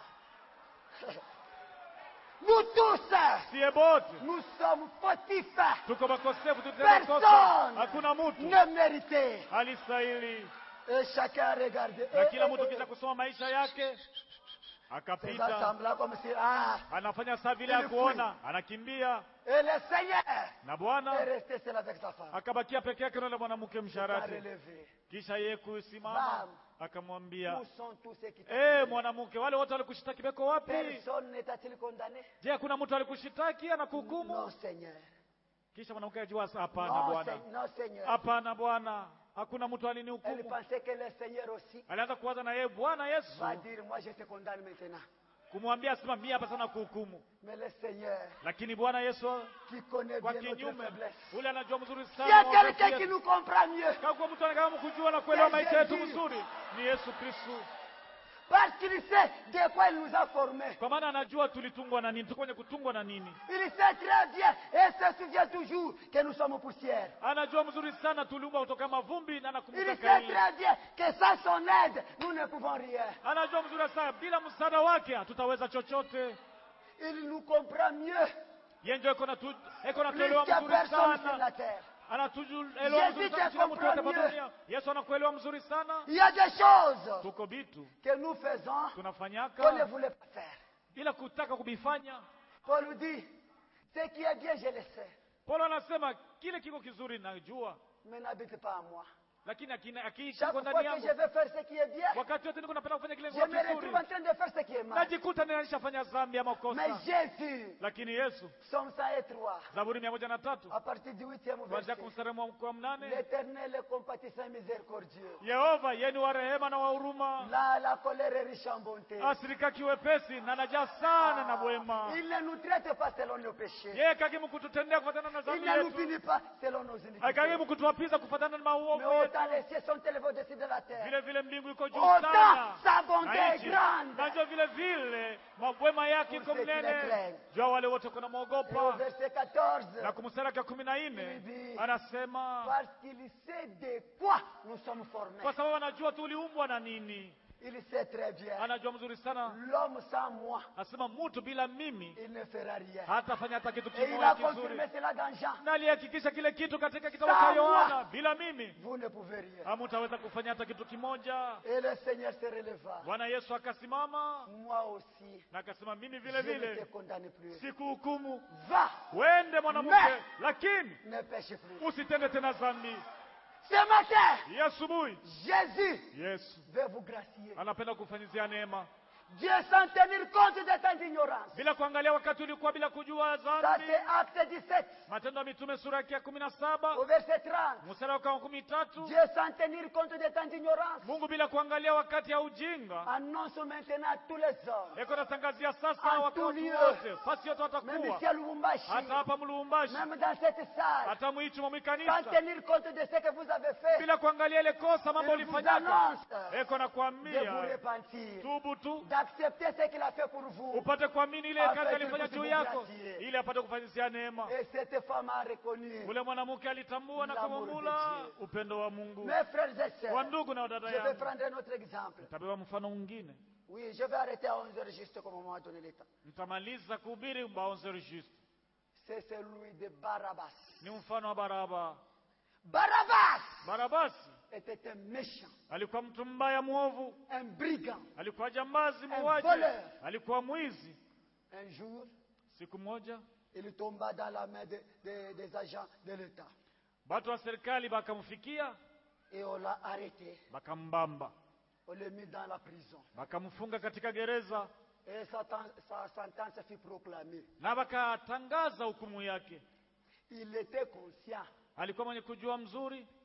Nous tous, sie bote nous sommes fautifs, tuko makosefu tutenda kosa Personne. hakuna mtu ne mérités. alistahili Et chacun regarde. na Eh, kila eh, mtu eh, kisha kusoma maisha yake C'est akapita semblant comme si, ah, anafanya saa vile Ili ya kuona anakimbia et le Seigneur na est bwana resté seul avec sa femme. akabakia peke yake na yule mwanamke Il a msharati relevé. kisha yeye kusimama Bam. akamwambia Où sont tous ceux qui t'ont eh mwanamke wale wote walikushitaki beko wapi Personne n'est-il condamné je hakuna mtu alikushitaki anakuhukumu Non, Seigneur. kisha mwanamke ajua hapana Non, bwana Seigneur. non, Seigneur. hapana bwana hakuna mtu Elle alinihukumu pensait que le Seigneur aussi alianza kuwaza na yeye bwana yesu va dire, moi je te condamne maintenant. kumwambia asema mimi hapa sana kuhukumu Mais le Seigneur lakini bwana yesu qui connaît kwa bien notre kinyume faiblesse. ule anajua mzuri Il y a sana maovu quelqu'un qui yetu. nous comprend mieux. kama kwa mtu anataka kujua na kuelewa C'est maisha yetu Jésus. vizuri ni yesu kristu Parce qu'il sait de quoi il nous a formés. kwa maana anajua tulitungwa na nini tuko kwenye kutungwa na nini Il sait très bien et se souvient toujours que nous sommes poussière. anajua mzuri sana tuliumbwa kutoka mavumbi na Il anakumbuka sait kaili très bien que sans son aide, nous ne pouvons rien. anajua mzuri sana bila msaada wake hatutaweza chochote Il nous comprend mieux yeye ndio iko na tu- iko na plus tuelewa que mzuri personne sur la sana terre. anatuelewa Jésus mzuri te sana kila mtu wote comprend hapa mieux. dunia yesu anakuelewa mzuri sana Il y a des choses tuko vitu que nous faisons qu'on ne tunafanyaka voulait pas faire. bila kutaka kuvifanya Paul nous dit, ce qui est bien, je le sais, paulo anasema kile kiko kizuri najua mais n'habite pas en moi. lakini akina- akiishi Chaque kwa fois ndani que je yangu vais faire ce qui est bien, wakati wote niko napenda kufanya kile je kilicho me retrouve kizuri en train de faire ce qui est mal. najikuta ninalishafanya dhambi ama Mais kosa Jésus, lakini yesu Psaume 103, zaburi mia moja na tatu à partir du 8e kuanzia verset, kumstari wa wa mnane l'Éternel est compatissant et miséricordieux. yehova yeye ni wa rehema na wa huruma Là, la colère est riche en bonté. asirika kiwepesi na najaa sana na bwema Il ne nous traite pas selon nos péchés. yeye kagimu kututendea kufatana na Il dhambi ne nous yetu punit pas selon nos iniquités. akagimu kutuapiza kufatana na maovu Mais yetu autant les cieux sont élevés au-dessus de la terre. vile vile mbingu iko juu Autant sana sa bonté na est nchi. grande. najua vile vile mabwema yake iko Pour ceux qui le mnene craignent. jua wale wote kuna Et au mwogopa verset 14, na kumstari wake wa kumi na nne Bibi. anasema parce qu'il sait de quoi nous sommes formés. kwa sababu anajua tuliumbwa na nini Il sait très bien. anajua mzuri sana L'homme sans moi, anasema mtu bila mimi il ne fera rien. hatafanya hata kitu Et il kimoja a kizuri confirmé cela dans Jean. na alihakikisha kile kitu katika kitabu cha Sawa. yohana bila mimi Vous ne pouvez rien. hamutaweza kufanya hata kitu kimoja Et le Seigneur se releva. bwana yesu akasimama Moi aussi, na akasema mimi je vile ne te vile condamne plus. sikuhukumu Va, wende mwanamke Mais- lakini ne pêche plus. usitende tena dhambi Ce matin, hii asubuhi Jésus yesu veut vous gracier. anapenda kufanyizia neema Dieu sans tenir compte de ta ignorance. bila kuangalia wakati ulikuwa bila kujua Ça dhambi c'est acte 17 matendo ya mitume sura yake ya kumi na saba au verset 30. mstari wake wa kumi tatu Dieu sans tenir compte de ta ignorance mungu bila kuangalia wakati ya ujinga annonce maintenant à tous les hommes. eko natangazia sasa En wakati tout lieu. wote fasi yote Même watakuwa ici à Lubumbashi, hata hapa mlumbashi même dans cette salle, hata mwichi mwa sans mwikanisa tenir compte de ce que vous avez fait, bila kuangalia ile kosa mambo il vous ulifanyaka annonce eko de vous nakwambia repentir, tubu tu d'accepter ce qu'il a fait pour vous. upate kuamini ile Afanye kazi alifanya kusibu juu yako gracie. ili apate kufanyisia neema Et cette femme a reconnu. ule mwanamke alitambua na L'amour de kumumula Dieu. upendo wa mungu Mes frères et sœurs, wa ndugu na dada je vais yangu prendre un autre exemple. tabeba mfano mwingine Oui, je vais arrêter à 11h juste comme on m'a donné le temps. mtamaliza kuhubiri mbaonzeri juste C'est celui de Barabbas. ni mfano wa baraba Barabbas barabasi était un méchant, alikuwa mtu mbaya mwovu un brigand. alikuwa jambazi Un muuaji voleur. alikuwa mwizi Un jour, siku moja il tomba dans la main de- de- des agents de l'État watu wa serikali bakamfikia et on l'a arrêté. bakambamba On l'a mis dans la prison. bakamfunga katika gereza Et sa, ten- sa sentence fut proclamée. na bakatangaza hukumu yake Il était conscient alikuwa mwenye kujua mzuri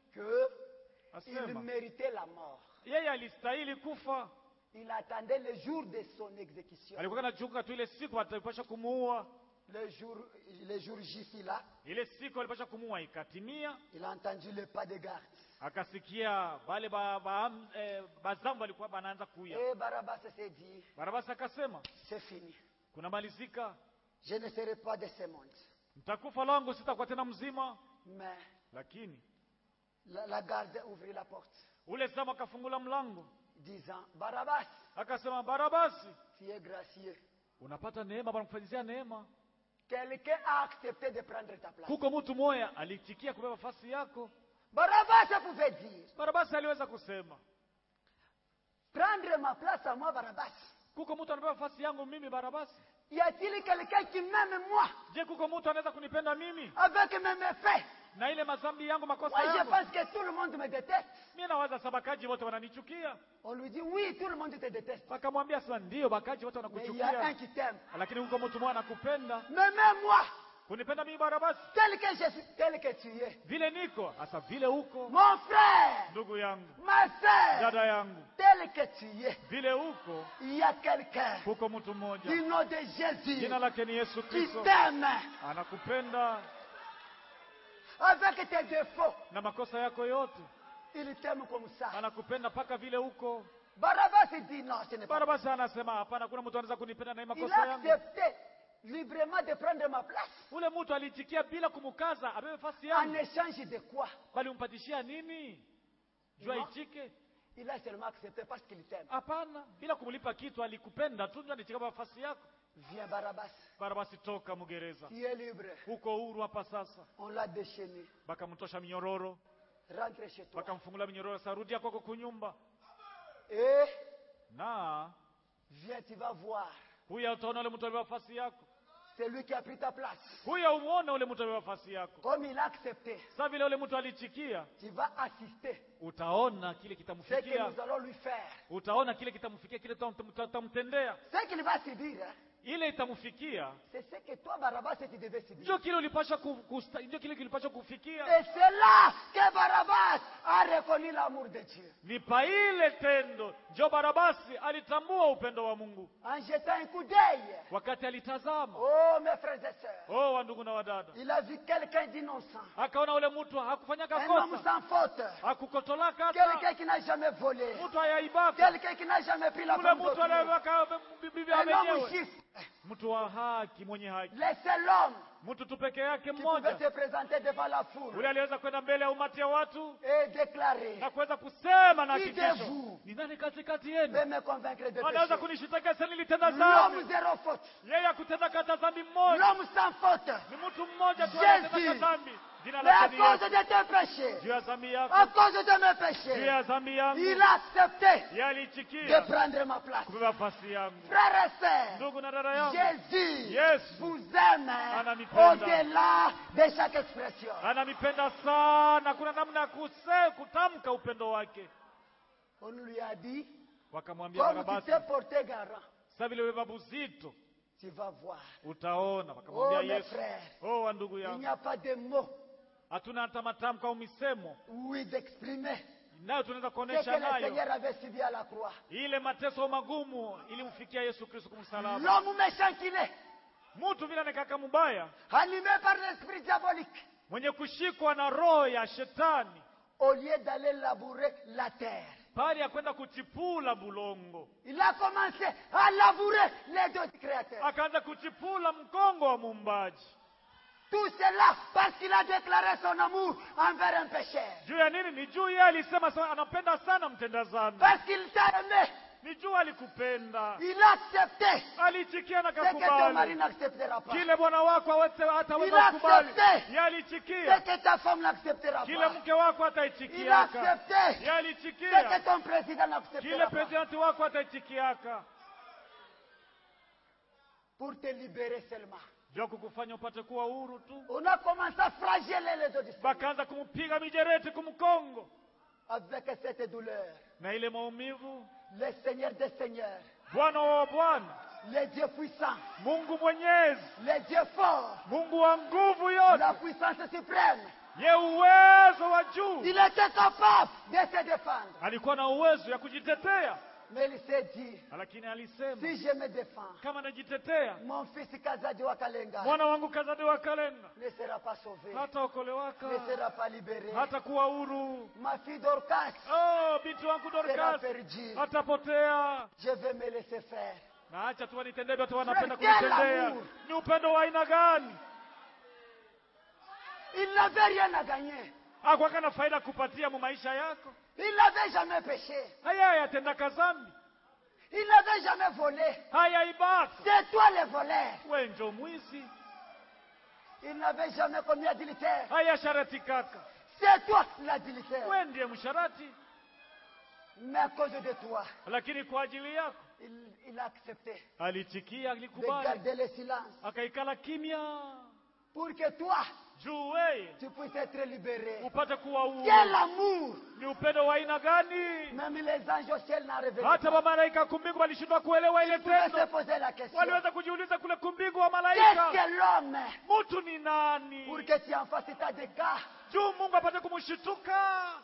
qu'il asema méritait la mort. yeye alistahili kufa Il attendait le jour de son exécution. alikuwa anachunga tu ile siku atapasha kumuua Le jour, le jour J fut là, ile siku alipasha kumuua ikatimia il a entendu le pas de garde. akasikia bale ba, ba, eh, bazambu alikuwa banaanza kuya Et Barabbas s'est dit, barabasi akasema c'est fini. kunamalizika Je ne serai pas de ce monde. mtakufa langu sitakuwa tena mzima Mais lakini la, la garde ouvrit la porte, ule zamu akafungula mlango disant, Barabbas, akasema barabasi tu es gracieux. unapata neema banakufanyizia neema Quelqu'un a accepté de prendre ta place. kuko mtu moya aliitikia kubeba fasi yako Barabbas pouvait dire, barabasi aliweza kusema prendre ma place à moi, Barabbas. kuko mtu anabeba fasi yangu mimi barabasi Y a-t-il quelqu'un qui m'aime moi je kuko mtu anaweza kunipenda mimi avec mes méfaits na ile mazambi yangu makosa Moi, je yangu pense que tout le monde me déteste. mi nawaza sabakaji wote wananichukia On lui dit, oui, tout le monde te déteste. wakamwambia sasa ndio bakaji wote Mais il y a un wanakuchukia qui t'aime. lakini huko mtu mmoja anakupenda Mais même moi, kunipenda mimi barabasi tel que je suis, tel que tu es, vile niko hasa vile huko mon frère, ndugu yangu ma soeur, dada yangu tel que tu es, vile huko il y a quelqu'un huko mtu mmoja du nom de Jésus jina lake ni yesu qui kristo t'aime anakupenda avec tes défauts. na makosa yako yote Il t'aime comme ça. anakupenda mpaka vile huko Barabbas il dit non, ce n'est pas. barabasi anasema hapana kuna mtu anaweza kunipenda na hii Il makosa a yangu accepté librement de prendre ma place. ule mtu aliitikia bila kumkaza abebe fasi En yangu échange de quoi bali umpatishia nini jua No. itike Il a seulement accepté parce qu'il t'aime. hapana bila kumlipa kitu alikupenda tu ndio alitika nafasi yako Viens Barabbas, barabasi toka mgereza tu es libre. huko huru hapa sasa On l'a déchaîné. bakamtosha minyororo Rentre chez toi. bakamfungula minyororo sarudia kwako kunyumba Et na viens, tu vas voir. huyo utaona ule mtu alibeba fasi yako C'est lui qui a pris ta place. huyo umuone ule mtu alibeba fasi yako Comme il a accepté, sa vile ule mtu alichikia tu vas assister utaona kile ce que kitamfikia nous allons lui faire. utaona kile kitamfikia kile tutam- tutamtendea Ce qu'il va subir, hein, ile itamfikia c'est ce que toi, Barabbas, tu devais subir. ndio kile ulipasha ku, kusta- ndio kile kilipasha kufikia Et c'est là que Barabbas a reconnu l'amour de Dieu. ni pa ile tendo njo barabasi alitambua upendo wa mungu En jetant un coup d'œil, wakati alitazama oh mes frères et sœurs, oh wandugu na wadada il a vu quelqu'un d'innocent, akaona ule mtu hakufanyaka un homme kosa sans faute, hakukotolaka quelqu'un hata qui n'a jamais volé, mtu hayaibaka quelqu'un qui n'a jamais pris la ule femme mtu d'autrui, anayeweka bibi un homme mwenyewe juste, mtu wa haki mwenye haki le seul homme mtu tu peke yake qui pouvait mmoja se présenter devant la foule ule aliweza kwenda mbele ya umati ya watu et déclarer na kuweza kusema na Qui de hakikisho vous ni nani katikati de yenu me convaincre de anaweza péché. kunishitaka sasa nilitenda L'homme dhambi zéro faute, yeye akutenda kata dhambi mmoja l'homme sans faute, ni mtu mmoja tu Jésus. anatenda dhambi jina mais à lake ni cause Yesu de tes péchés, juu ya dhambi à yako cause de mes juu péchés, ya dhambi yangu il a accepté yeye de aliitikia prendre ma place. kubeba fasi yangu Frères et sœurs, ndugu na dada yangu Jésus Yesu vous aime Ananipenda. au-delà de chaque expression. ananipenda sana kuna namna ya kuse kutamka upendo wake On lui a dit, wakamwambia comme tu barabasi t'es porté garant, sasa vile wewe babu zito tu vas voir. utaona Oh wakamwambia mes yesu frères, oh wa ndugu il n'y yangu a pas de mots, hatuna hata matamko au misemo oui, d'exprimer nayo tunaweza ce que kuonesha le nayo Seigneur avait subi à la croix. ile mateso magumu ilimfikia yesu kristo kumsalaba L'homme méchant qu'il est, mtu vile anekaka mubaya animé par l'esprit diabolique, mwenye kushikwa na roho ya shetani au lieu d'aller labourer la terre, pale ya kwenda kuchipula bulongo il a commencé à labourer les deux créateurs. akaanza kuchipula mkongo wa muumbaji Tout cela parce qu'il a déclaré son amour envers un pécheur. juu ya nini ni juu yeye alisema sana, anapenda sana mtenda dhambi Parce qu'il t'a aimé, ni juu alikupenda il a accepté alichikia na ce que ton mari kakubali n'acceptera pas. kile bwana wako hawezi- Il hataweza a kukubali accepté. Yeye Ce alichikia que ta femme n'acceptera kile pas. mke wako Il a ataitikiaka accepté Yeye ce alichikia que ton président kile n'acceptera pas. presidenti wako ataitikiaka Pour te libérer seulement. juu ya kukufanya upate kuwa huru tu On a commencé à flageller les autres disciples bakaanza kumpiga mijereti kumkongo avec cette douleur. na ile maumivu Le Seigneur des Seigneurs, bwana wa bwana le Dieu puissant, mungu mwenyezi le Dieu fort, mungu wa nguvu la yote puissance suprême, ye uwezo wa juu Il était capable de se défendre. alikuwa na uwezo ya kujitetea Mais il s'est dit, lakini alisema si je me défends, kama najitetea mon fils Kazadi Wakalenga mwana wangu kazade wa kalenga ne sera pas sauvé, hataokolewaka ne sera pas libéré. hata kuwa huru Ma fille Dorcas oh, binti wangu sera dorkas perdue. atapotea Je vais me laisser faire. na acha tu wanitendee watu wanapenda Quel kunitendea amour! ni upendo wa aina gani Il n'avait rien à gagner. akwaka na faida kupatia mu maisha yako Il n'avait jamais péché. haya yatendaka zambi Il n'avait jamais volé. haya ibaka C'est toi le voleur. we njo mwizi Il n'avait jamais commis adultère. haya sharati kaka C'est toi l'adultère. we ndiye msharati Mais à cause de toi, lakini kwa ajili yako il, il a accepté alitikia de alikubali garder le silence akaikala kimya pour que toi, juu weye tu puisses être libéré. upate kuwa huru Quel amour ni upendo wa aina gani Même les anges au ciel n'ont révélé. hata pas. mamalaika kumbingu walishindwa kuelewa ile Ils pouvaient se tendo poser la question. waliweza kujiuliza kule kumbingu wa Qu'est-ce malaika que l'homme mtu ni nani pour que tu en fasses état de cas juu mungu apate kumshituka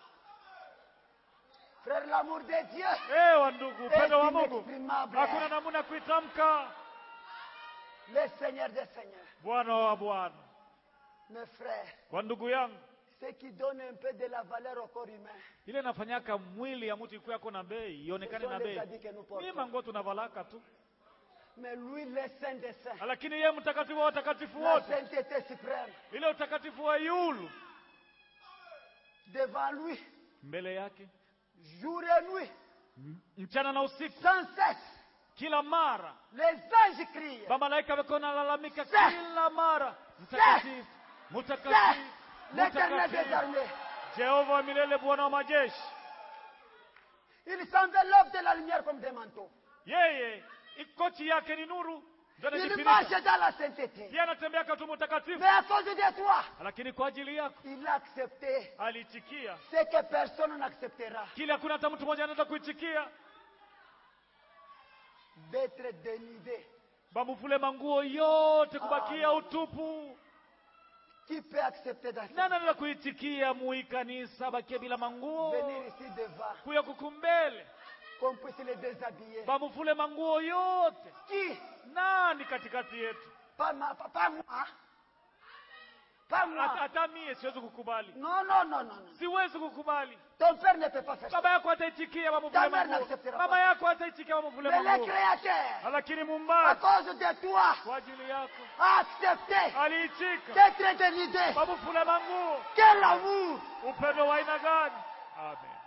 Frère, l'amour de Dieu, ewa ndugu upendo wa mungu inexprimable. hakuna namuna kuitamka le Seigneur des Seigneurs. bwana wa bwana Mes frères, kwa ndugu yangu ce qui donne un peu de la valeur au corps humain, ile nafanyaka mwili ya mtu ikuwe yako na bei ionekane na bei habits que nous portons. ni manguo tunavalaka tu mais lui, le Saint des Saints, lakini yeye mtakatifu wa watakatifu la wote sainteté suprême, ile utakatifu wa yulu devant lui, mbele yake jour et nuit, m- mchana na usiku sans cesse, kila mara les anges crient. bamalaika wako nalalamika Sa- kila mara mtakatifu C'est mtakatifu l'éternel des mtakatifu armées. jehova wa milele bwana wa majeshi Il s'enveloppe de la lumière comme des manteaux. yeye ikochi yake ni nuru ndio Il anajifinika marche dans la sainteté. yeye anatembea katu mtakatifu Mais à cause de toi, lakini kwa ajili yako il a accepté aliitikia ce que personne n'acceptera. kile hakuna hata mtu mmoja anaweza kuitikia D'être dénudé. bamuvule manguo yote kubakia utupu Qui peut accepter nani d'accepter anaweza kuitikia muikanisa bakie bila manguo Venir ici devant, kuya kukumbele qu'on puisse les déshabiller. bamuvule manguo yote Qui nani katikati yetu Pas, ma, pas, pas moi. Pas Hata- moi. hata mie siwezi kukubali Non, non, non, non, non. siwezi kukubali Ton père ne peut pas faire ça. baba yako ataitikia bamuvule Ta mère manguo n'acceptera mama pas. yako ataitikia bamuvule Mais le manguo Créateur, lakini à mumbaji cause de toi, kwa ajili yako a accepté aliitika d'être dénudé. bamuvule manguo Quel amour upendo wa aina gani amen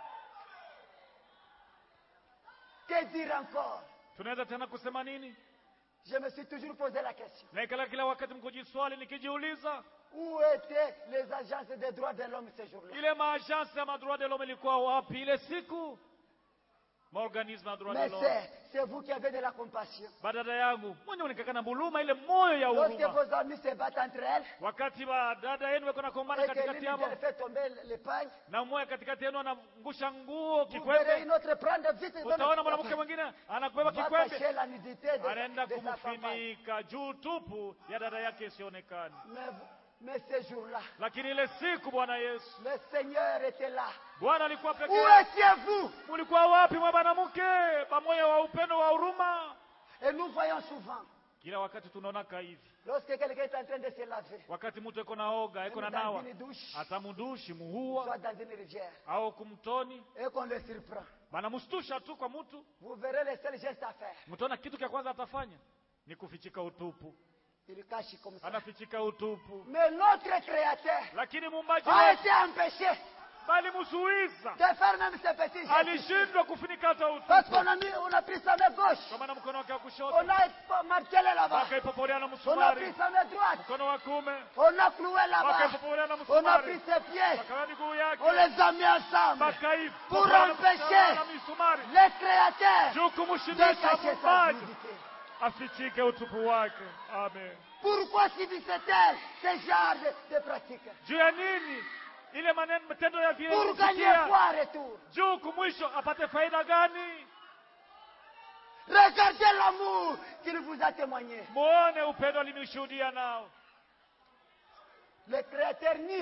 Que dire encore tunaweza tena kusema nini Je me suis toujours posé la question. naikala kila wakati mkujiswali nikijiuliza Où étaient les agences des droits de l'homme ce jour-là ile maajansi ya madroit de l'homme ilikuwa wapi ile siku maorganisme ya droit de Mais l'homme c'est, c'est vous qui avez de la compassion. badada yangu mwenye unikaka na buluma ile moyo ya Lorsque huruma vos amis se battent entre elles wakati badada yenu weko nakombana et que katikati l'une yao d'elles fait tomber l'épagne, na mmoja katikati yenu anangusha nguo vous verrez kikwembe une autre prendre vite et donner utaona mwanamke mwingine anakubeba va kikwembe cacher la nudité de, anaenda de sa compagne. kumfinika juu tupu ya dada yake isionekane Mais, mais ce jour-là, lakini ile siku bwana yesu le Seigneur était là. bwana alikuwa peke Où yake étiez-vous mulikuwa wapi mwa banamuke pamoja wa upendo wa huruma Et nous voyons souvent, kila wakati tunaonaka hivi lorsque quelqu'un est en train de se laver, wakati mtu eko naoga eko na même dans nawa une douche, atamudushi muhua soit dans une rivière, au kumtoni et qu'on le surprend, banamstusha tu kwa mtu vous verrez les seuls gestes à faire. mtaona kitu cha kwanza atafanya ni kufichika utupu Il cache comme ça. anafichika utupu Mais notre Créateur lakini muumbaji a wetu été empêché bali msuiza de faire même ces petits gestes. alishindwa kufunika hata Parce utupu qu'on a, mis, on a pris sa main gauche, kwa maana mkono wake wa kushoto on a martelé là-bas, akaipoporea na on a pris msumari sa main droite, mkono wa kume on a cloué là-bas, akaipoporea na on a msumari pris ses pieds, wakawa miguu yake on les a mis ensemble. makaifu Pour wakawa empêcher na misumari Le Créateur juu de kumshindisha cacher sa muumbaji nudité. afichike utupu wake amen Pourquoi subissait-elle ce genre de, de pratique juu ya nini ile maneno matendo ya vile Pour gagner ilisikia, quoi en retour juu kumwisho apate faida gani Regardez l'amour qu'il vous a témoigné. muone upendo alimshuhudia nao Le Créateur nu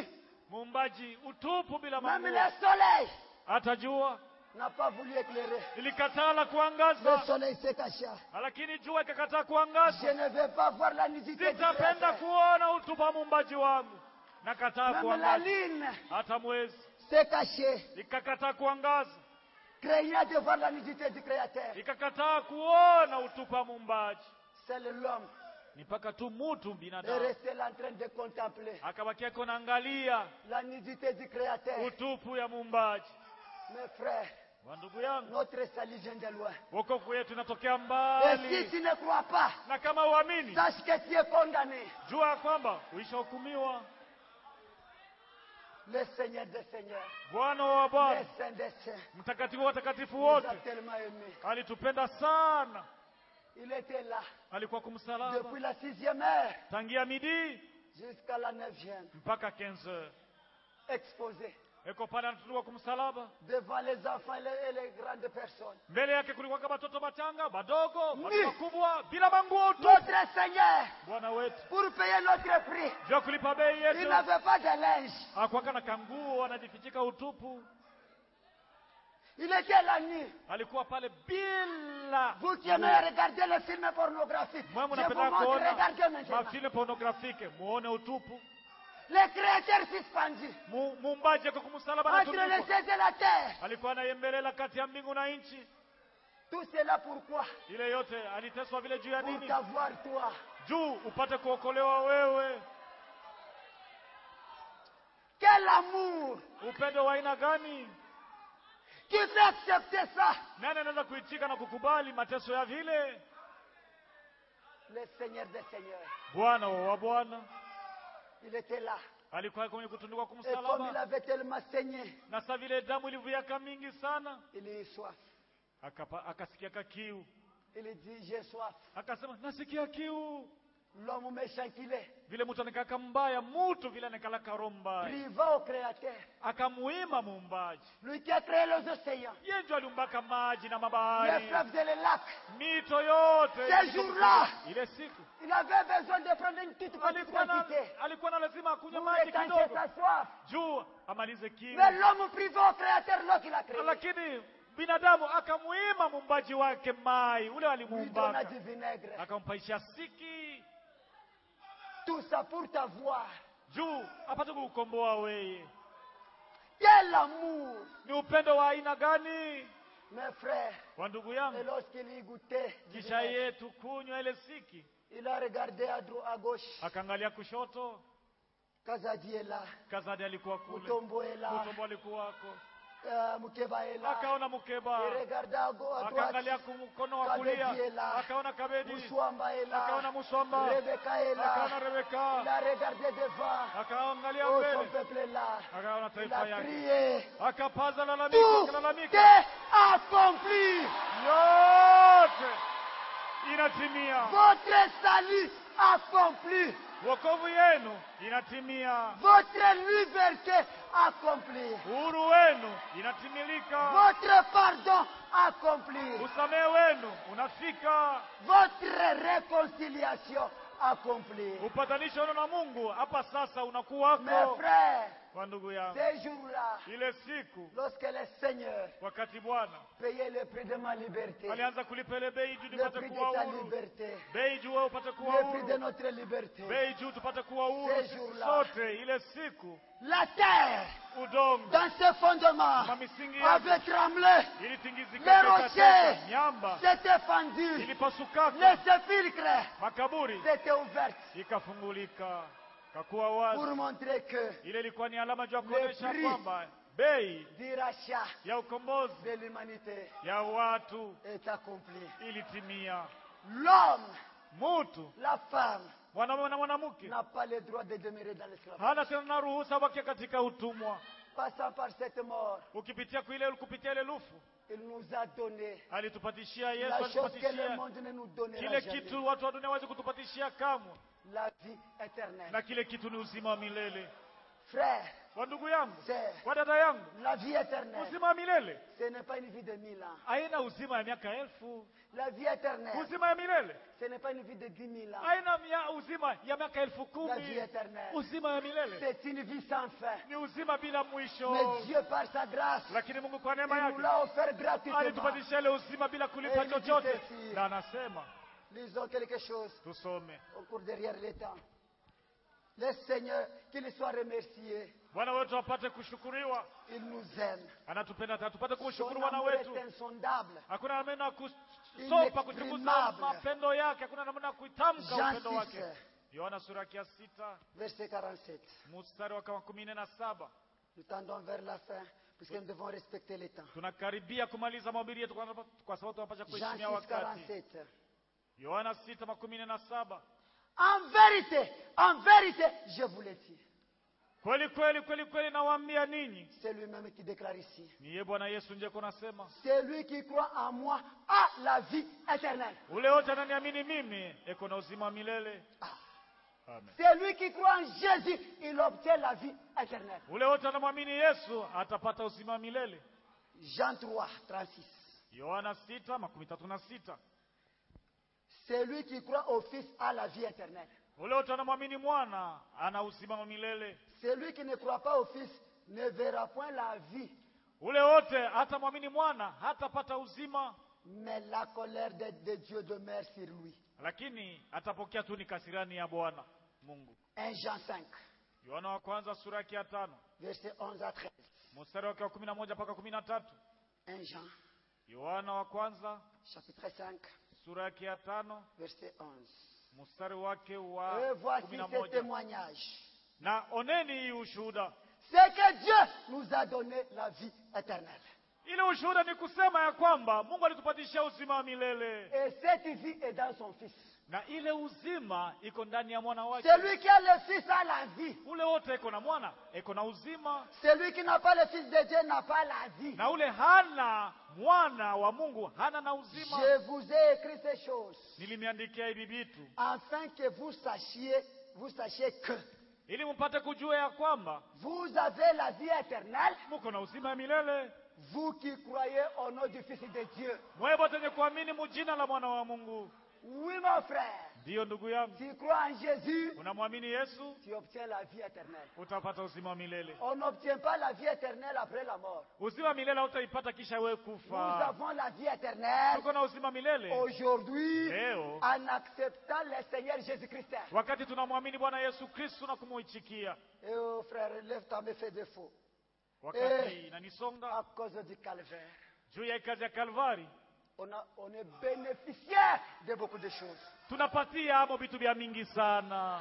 muumbaji utupu bila Même manguo. le soleil Hata jua n'a pas voulu éclairer. ilikataa la Le kuangaza, soleil se cacha. lakini jua ikakataa Je kuangaza. ne vais pas voir la nudité du Sitapenda Créateur. kuona utupu wa muumbaji wangu. Nakataa Même la kuangaza, lune hata mwezi s'est cachée, ikakataa kuangaza, craignant de voir la nudité du Créateur. ikakataa kuona utupu wa muumbaji. C'est l'homme Ni mpaka tu mutu est binadamu resté là en train de contempler akabakia konaangalia la nudité du Créateur. utupu ya muumbaji. Mes frères, Wa ndugu yangu, notre salut vient de loin. wokovu yetu inatokea Et si mbali, tu ne crois pas, na kama uamini, sache que tu es condamné. jua ya kwamba uishahukumiwa. Le Seigneur des Seigneurs, Bwana wa le Bwana, Saint des Saints, mtakatifu wa watakatifu nous a wote, tellement aimés. alitupenda sana, Il était là alikuwa kumsalaba depuis la sixième heure tangia midii jusqu'à la neuvième, mpaka 15 heures. exposé Eko pale anatutua kumsalaba, devant les enfants et les, et les grandes personnes. mbele yake kulikuwa kama watoto machanga, badogo, watu Ni. wakubwa, bila manguo tu. Notre Seigneur, Bwana wetu pour payer notre prix, juu ya kulipa bei il yetu n'avait pas de linge. hakuwaka na kanguo, anajifichika utupu, Il était la nuit. alikuwa pale bila Vous qui aimez regarder les films pornographiques, mwe je vous mnapenda montre, kuona regardez maintenant. mafilme pornografike, muone utupu. Les créateurs suspendus Mu- Muumbaji ako kumsalaba entre les anatundikwa, cieux et la terre. alikuwa anayembelela kati ya mbingu na nchi. Tout cela pourquoi Ile yote aliteswa vile juu ya Pour nini? t'avoir toi. Juu upate kuokolewa wewe. Quel amour Upendo wa aina gani? qui fait accepter ça Nani anaweza kuitika na kukubali mateso ya vile? Le Seigneur des Seigneurs. Bwana wa Bwana Il était là. alikuwa kwenye kutundikwa Et comme il kumsalaba, avait tellement saigné, na sa vile damu ilivuyaka mingi sana, il eut soif. akapa, akasikia kiu, Il dit, j'ai soif. akasema nasikia kiu. L'homme méchant qu'il est, Vile mtu anekaka mbaya, mutu vile anekalaka roho mbaya, priva au Créateur. akamuima muumbaji. Lui qui a créé les océans, Yeye ndio aliumbaka maji na les mabahari, fleuves et les lacs. mito yote. Ces jours-là, Ile siku il avait besoin de prendre une toute petite alikuwa na, quantité alikuwa na lazima akunywe pour maji étancher kidogo sa soif. juu amalize kiu, Mais l'homme priva au Créateur, l'eau qu'il a créé, lakini binadamu akamuima muumbaji wake mai ule lui donna alimuumbaka, du vinaigre. akampaisha siki Tout ça pour t'avoir. juu apate kuukomboa weye. Quel amour, Ni upendo wa aina gani mes frères. wa ndugu Et yangu? lorsqu'il y goûtait, du Kisha vinaigre, yetu kunywa ile siki, il a regardé à droite, à gauche. akaangalia kushoto, Kazadi est là, Kazadi alikuwa kule, Mutombo est là, Mutombo alikuwako, euh, Mukeba est là. akaona Mukeba, Il regarda à gauche, à akaangalia droite. kumkono wa Kabedi kulia, est là. akaona Kabedi, Muswamba est là. akaona Muswamba, Rebecca est akaona là. Il Rebeka, a regardé devant. akaangalia Oh, son mbele, peuple est là. akaona Il taifa a yake, crié. akapaza lalamiko, Tout akalalamika, est accompli. yote inatimia, Votre salut accompli. wokovu yenu inatimia, Votre liberté accomplie. uhuru wenu inatimilika, Votre pardon accompli. usamehe wenu unafika, Votre réconciliation accomplie. upatanisho wenu na Mungu hapa sasa Mes unakuwako. frères, Kwa ndugu yangu, ces jours-là, ile siku lorsque le Seigneur wakati Bwana payait le prix de ma liberté, alianza kulipa ile bei juu le tupate prix de kuwa ta huru, liberté, bei juu wewe upate kuwa le prix de huru, notre liberté, bei juu tupate kuwa huru Ces sisi jours-là. sote. Ile siku la terre, udongo dans ses fondements, na misingi yake avait tremblé, ilitingizika, Les ikateka, rochers. miamba s'était fendu, ilipasukaka, les sépulcres makaburi s'étaient ouverts ikafungulika, kakuwa wazi. pour montrer que Ile ilikuwa ni alama juu ya Le kuonyesha prix. kwamba bei du rachat ya ukombozi de l'humanité ya watu est accompli. ilitimia. L'homme, Mutu la femme, mwanamume na mwanamke n'a pas le droit de demeurer dans l'esclavage. hana tena na ruhusa wakia katika utumwa. Passant par cette mort, Ukipitia kuile kupitia ile lufu il nous a donné alitupatishia Yesu, la chose que le alitupatishia monde ne nous donnera kile jamais. kitu watu wa dunia hawezi kutupatishia kamwe, La vie éternelle. na kile kitu ni uzima wa milele. Frère, Kwa ndugu yangu, sœur, kwa dada yangu, la vie éternelle, uzima wa milele ce n'est pas une vie de mille ans. haina uzima ya miaka elfu. La vie éternelle, Uzima ya milele ce n'est pas une vie de dix mille ans. haina mia- uzima ya miaka elfu La vie kumi. éternelle, Uzima ya milele c'est une vie sans fin. ni uzima bila mwisho, Mais Dieu, par sa grâce, lakini Mungu kwa il neema nous yake l'a offert gratuitement. alitupatisha ile uzima bila kulipa Eh, chochote, nijitesi. na anasema Lisons quelque chose tusome. au cours derrière le temps. Le Seigneur, qu'il soit remercié, Bwana wetu apate kushukuriwa, il nous aime. anatupenda, tupate Son kumshukuru Bwana amour wetu. est insondable. Hakuna namna ya kusopa kuchunguza Inexprimable. mapendo yake, hakuna namna ya kuitamka Jean upendo wake. 6, Yohana sura yake ya sita verset 47. mstari wa kama kumi na saba. Nous tendons vers la fin, puisque nous devons respecter le temps. Tunakaribia kumaliza mahubiri yetu kwa kwa sababu tunapaswa Jean kuheshimia 6, wakati. 47. Yohana sita makumi nne na saba. En vérité, en vérité, je vous le dis. Kweli kweli kweli kweli nawaambia ninyi, C'est lui-même qui déclare ici. ni yeye Bwana Yesu ndiye kunasema, Celui qui croit en moi a la vie éternelle. ule wote ananiamini mimi eko na uzima wa milele. Amen. Celui qui croit en Jésus, il obtient la vie éternelle. Ule wote anamwamini Yesu atapata uzima wa milele. Jean 3, 36. Yohana sita makumi tatu na sita. Celui qui croit au Fils a la vie éternelle. Ule wote anamwamini mwana ana uzima wa milele. Celui qui ne croit pas au Fils ne verra point la vie, Ule wote hatamwamini mwana hatapata uzima, mais la colère de, de Dieu demeure sur lui. lakini atapokea tu ni kasirani ya Bwana Mungu. 1 Jean 5, Yohana wa kwanza sura yake ya tano verset 11 à 13. mstari wake wa kumi na moja mpaka kumi na tatu. 1 Jean, Yohana wa kwanza chapitre 5, sura yake ya tano verset 11. mstari wake Et wa voici kumi na ce moja. témoignage. Na oneni hii ushuhuda. C'est que Dieu nous a donné la vie éternelle. Ile ushuhuda ni kusema ya kwamba Mungu alitupatisha uzima wa milele, Et cette vie est dans son Fils. na ile uzima iko ndani ya mwana wake. Celui qui a le Fils a la vie. Ule wote iko na mwana iko na uzima, Celui qui n'a pas le Fils de Dieu n'a pas la vie. na ule hana mwana wa Mungu hana na uzima. Je vous ai écrit ces choses Nilimiandikia hivi vitu afin que vous sachiez, vous sachiez que ili mpate kujua ya kwamba vous avez la vie éternelle, muko na uzima wa milele, vous qui croyez au nom du Fils de Dieu. mwewe wote wenye kuamini mujina la mwana wa Mungu. Oui, mon frère, Ndiyo ndugu yangu, tu crois en Jésus, unamwamini Yesu tu obtiens la vie éternelle. utapata uzima wa milele. On n'obtient pas la vie éternelle après la mort. Uzima wa milele hautaipata kisha wewe Nous kufa. avons la vie éternelle Tuko na uzima wa milele aujourd'hui leo en acceptant le Seigneur Jésus-Christ. wakati tunamwamini Bwana Yesu Kristo na kumuitikia. Et oh frère, lève ta main, fais défaut. Wakati Eh. inanisonga À cause du calvaire, juu ya kazi ya Kalvari, on, a, on est bénéficiaire de beaucoup de choses. tunapatia amo vitu vya mingi sana: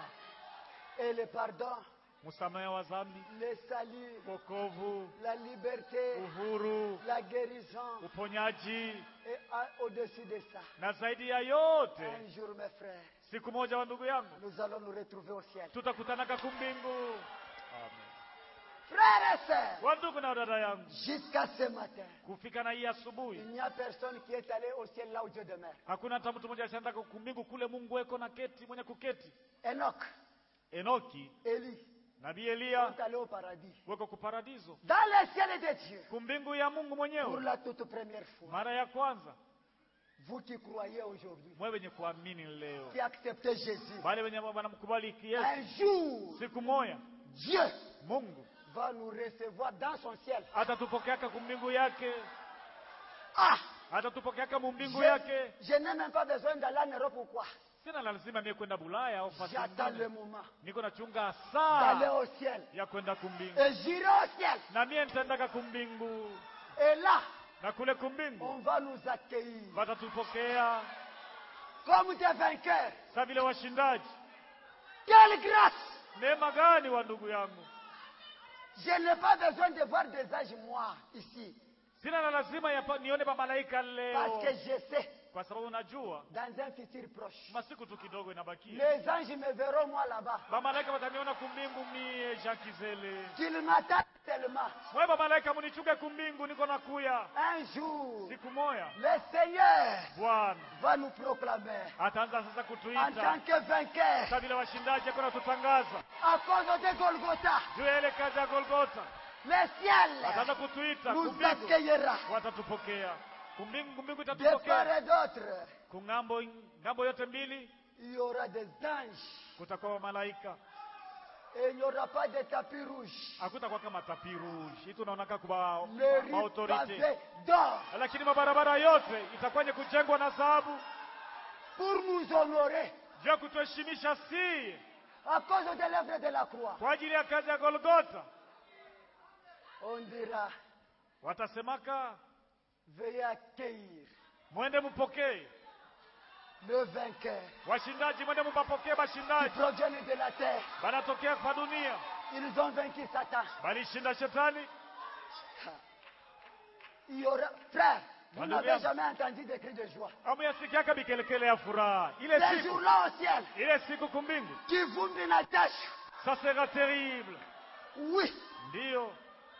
Et le pardon, msamaha wa dhambi, le salut, wokovu, la liberté, uhuru, la guérison. uponyaji Et à- au-dessus de ça, na zaidi ya yote, un jour, mes frères, siku moja wa ndugu yangu nous allons nous retrouver au ciel. tutakutanaka kumbingu. Amen. Frères et sœurs, Wa ndugu na dada yangu, jusqu'à ce matin, kufika na hii asubuhi il n'y a personne qui est allé au ciel là où Dieu demeure. hakuna hata mtu mmoja asiendaka kumbingu kule Mungu weko na keti mwenye kuketi. Enoch, Enoki, Élie nabii Eliya sont allés au paradis. weko kuparadiso, Dans le ciel de Dieu, kumbingu ya Mungu pour mwenyewe. la toute première fois. Mara ya kwanza, Vous qui croyez aujourd'hui, mwe wenye kuamini leo, qui acceptez Jésus, wale wenye wanamkubali Yesu, un jour, siku moja Dieu Mungu va nous recevoir dans son ciel. atatupokeaka kumbingu yake, Ah atatupokeaka mumbingu Je, yake. je n'ai même pas besoin d'aller en Europe ou quoi. Sina lazima mie kwenda Bulaya au fasi J'attends le nyingine. moment niko nachunga d'aller saa au ciel. ya kwenda kumbingu, Et j'irai au ciel. na mie nitaendaka kumbingu, Et là, na kule kumbingu on va nous accueillir watatupokea comme des vainqueurs. sa vile washindaji. Quelle grâce Neema gani wa ndugu yangu! Je n'ai pas besoin de voir des anges, moi, ici. Sina na lazima ya pa, nione mamalaika leo, Parce que je sais, kwa sababu najua dans un futur proche, masiku tu kidogo inabakia, les anges me verront moi là-bas. mamalaika wataniona kumbingu mie Jean Kizele, Qu'ils m'attendent tellement. mweba malaika munichuke kumbingu niko nakuya Un jour, siku moya le Seigneur bwana va nous proclamer ataanza sasa en kutuita tant que vainqueur sa vile washindaji akona tutangaza à cause de Golgotha. juu ya ile kazi ya golgota Le ciel ataanza kutuita nous kumbingu accueillera watatupokea kumbingu kumbingu de part itatupokea et d'autre. kungambo ngambo yote mbili Il y aura des anges kutakuwa malaika et il n'y aura pas de tapis rouge. hakutakuwa kama tapi rouge hii tunaonaka kuba Le riz maautorite pavé d'or lakini mabarabara yote itakuwa kujengwa na dhahabu pour nous honorer juu ya kutuheshimisha si à cause de l'œuvre de la croix. kwa ajili ya kazi ya golgota On dira, watasemaka veuillez accueillir mwende mpokee le vainqueur washindaji mwende mpapokee qui bashindaji provient de la terre. banatokea kwa dunia Ils ont vaincu Satan. balishinda shetani Il y aura, frère, vous Alléluia. n'avez jamais entendu des cris de joie. amuyasikiaka bikelekele ya furaha ile Ces siku jours-là au ciel, ile siku kumbingu qui vous Natasha, ça sera terrible oui, ndiyo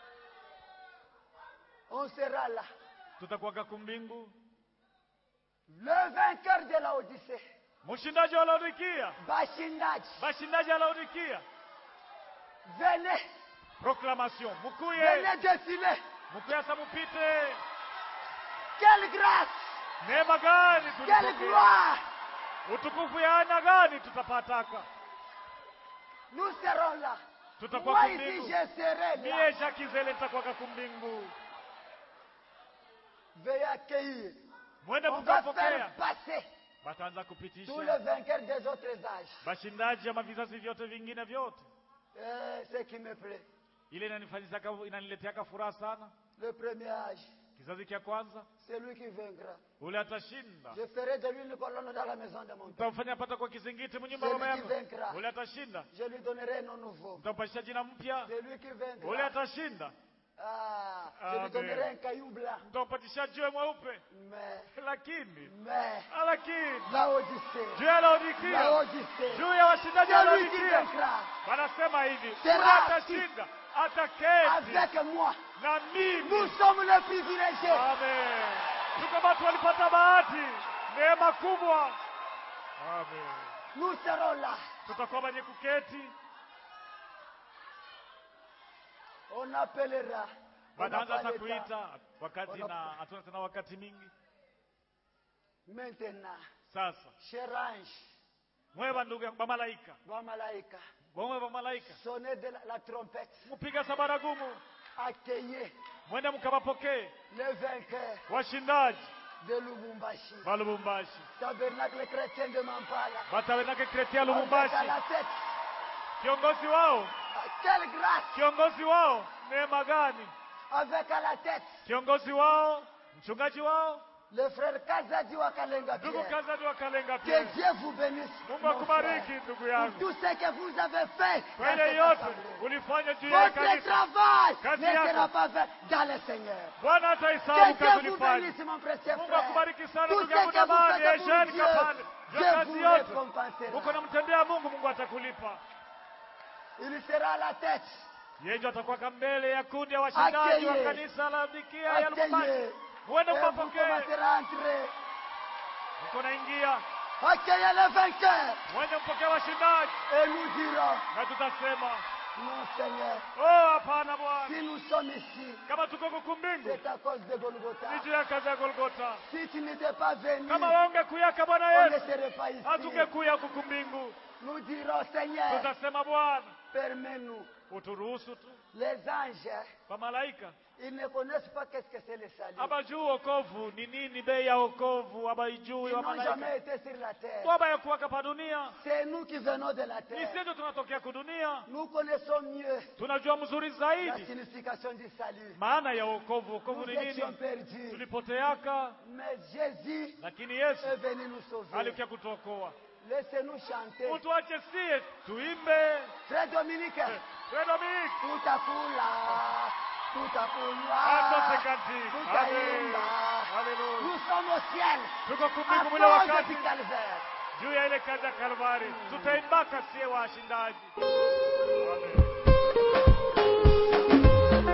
on sera là. tutakuwaka kumbingu Le vainqueur de la Odyssée, mshindaji wa laodikia Bashindaji, bashindaji wa laodikia venez, proclamation mukuye venez défiler. mukuye asa mupite Quelle grâce, neema gani quelle tulipokea gloire. utukufu ya aina gani tutapataka Nous serons là. tutakuwa Moi ici, kumbingu je serai là. mie shakizele nitakuwaka kumbingu Veuillez accueillir. mwende On va mkapokea faire passer bataanza tous les kupitisha vainqueurs des autres âges. bashindaji ama vizazi vyote vingine vyote Euh, ce qui me plaît. ile inanifanyisaka inanileteaka furaha sana Le premier âge, kizazi cha kwanza c'est lui qui vaincra. ule atashinda Je ferai de lui une colonne dans la maison de mon père. mtamfanya pata kwa kizingiti mnyumba Celui baba qui yako vaincra. ule atashinda Je lui donnerai un nom nouveau. mtampasha jina mpya C'est lui qui ule vaincra. atashinda Ah, je Amen. lui donnerai un caillou blanc. mtampatisha jiwe mweupe Mais, lakini mais, ah, lakini la Odyssée, juu ya la laodikia Odyssée, juu ya washindaji wa celui qui laodikia vaincra wanasema hivi Sera- ule atashinda ataketi avec moi. na mimi Nous sommes les privilégiés. Amen. Tuko watu walipata bahati, neema kubwa. Amen. Nous serons là. Tutakuwa wenye kuketi, On appellera. On n'a wanaanza pas sasa le temps. kuita wakati Wana- na hatuna tena wakati mingi. Maintenant, Sasa cher ange, mwewa ndugu yangu bamalaika, wa malaika, bomwe bamalaika, sonnez de la, la trompette. mupiga sabaragumu, Accueillez mwende mkawapokee les vainqueurs washindaji de Lubumbashi. ba Lubumbashi, Tabernacle chrétien de Mampala. batawenake kretia Avec à Lubumbashi, la tête. kiongozi wao, Ah, Quelle grâce kiongozi wao, neema gani? Avec à la tête. Kiongozi wao, mchungaji wao, Le frère Kazadi wa Kalenga ndugu Pierre. Kazadi wa Kalenga Que pia. Dieu vous bénisse. Mungu mon akubariki frère, ndugu Pour yangu tout ce que vous avez fait. kwa dans ile cette yote assemblée. ulifanya juu ya Votre kanisa. travail Kazi ne yako. sera pas fait dans le Seigneur. Bwana Que ataisahau kazi Dieu vous ulifanya. bénisse, mon précieux Mungu frère. akubariki sana Tout ndugu ce yangu que vous Damani, faites pour Esheni Dieu, Kapande. Juu ya Dieu kazi vous yote récompensera. uko namtendea Mungu, Mungu atakulipa. Il sera à la tête. Yeye ndio atakuwa mbele ya kundi ya washindaji wa Accueillez. kanisa la Laodikia ya Lubumbashi. Accueillez. Uende Et vous ukapokee, commencerez à entrer. uko naingia, Accueillez les vainqueurs. uende mpokee washindaji, Et nous dirons, na tutasema non Seigneur, oh, hapana Bwana, si nous sommes ici, kama tuko kukumbingu c'est à cause de Golgotha. ni juu ya kazi ya Golgota. Si tu n'étais pas venu, Kama waungekuyaka Bwana on ne Yesu, serait pas ici. hatungekuya kukumbingu. Nous dirons, Seigneur, Tutasema Bwana, permets-nous. uturuhusu tu. Les anges, Kwa malaika ils ne connaissent pas qu'est-ce que c'est le salut. abajui wokovu ni nini, bei ya wokovu abaijui Ils wa n'ont malaika jamais été sur la terre. kwaba ya kuwaka pa dunia. C'est nous qui venons de la Ni terre. sisi ndio tunatokea kudunia, Nous connaissons mieux tunajua mzuri la zaidi signification du salut. maana ya wokovu. Wokovu Nous ni étions nini? perdus, Tulipoteaka, mais Jésus lakini Yesu est venu nous sauver. alikuja kutuokoa. Laissez-nous chanter. Utuache sie tuimbe. Frère Dominique, Frère Dominique, tutakula, tutakunywa, asante kanti. tutaimba. Haleluya. Nous sommes au ciel Tuko à kumbingu mule cause wakati du calvaire. juu ya ile kazi ya Kalvari, tutaimbaka sie washindaji. Amen.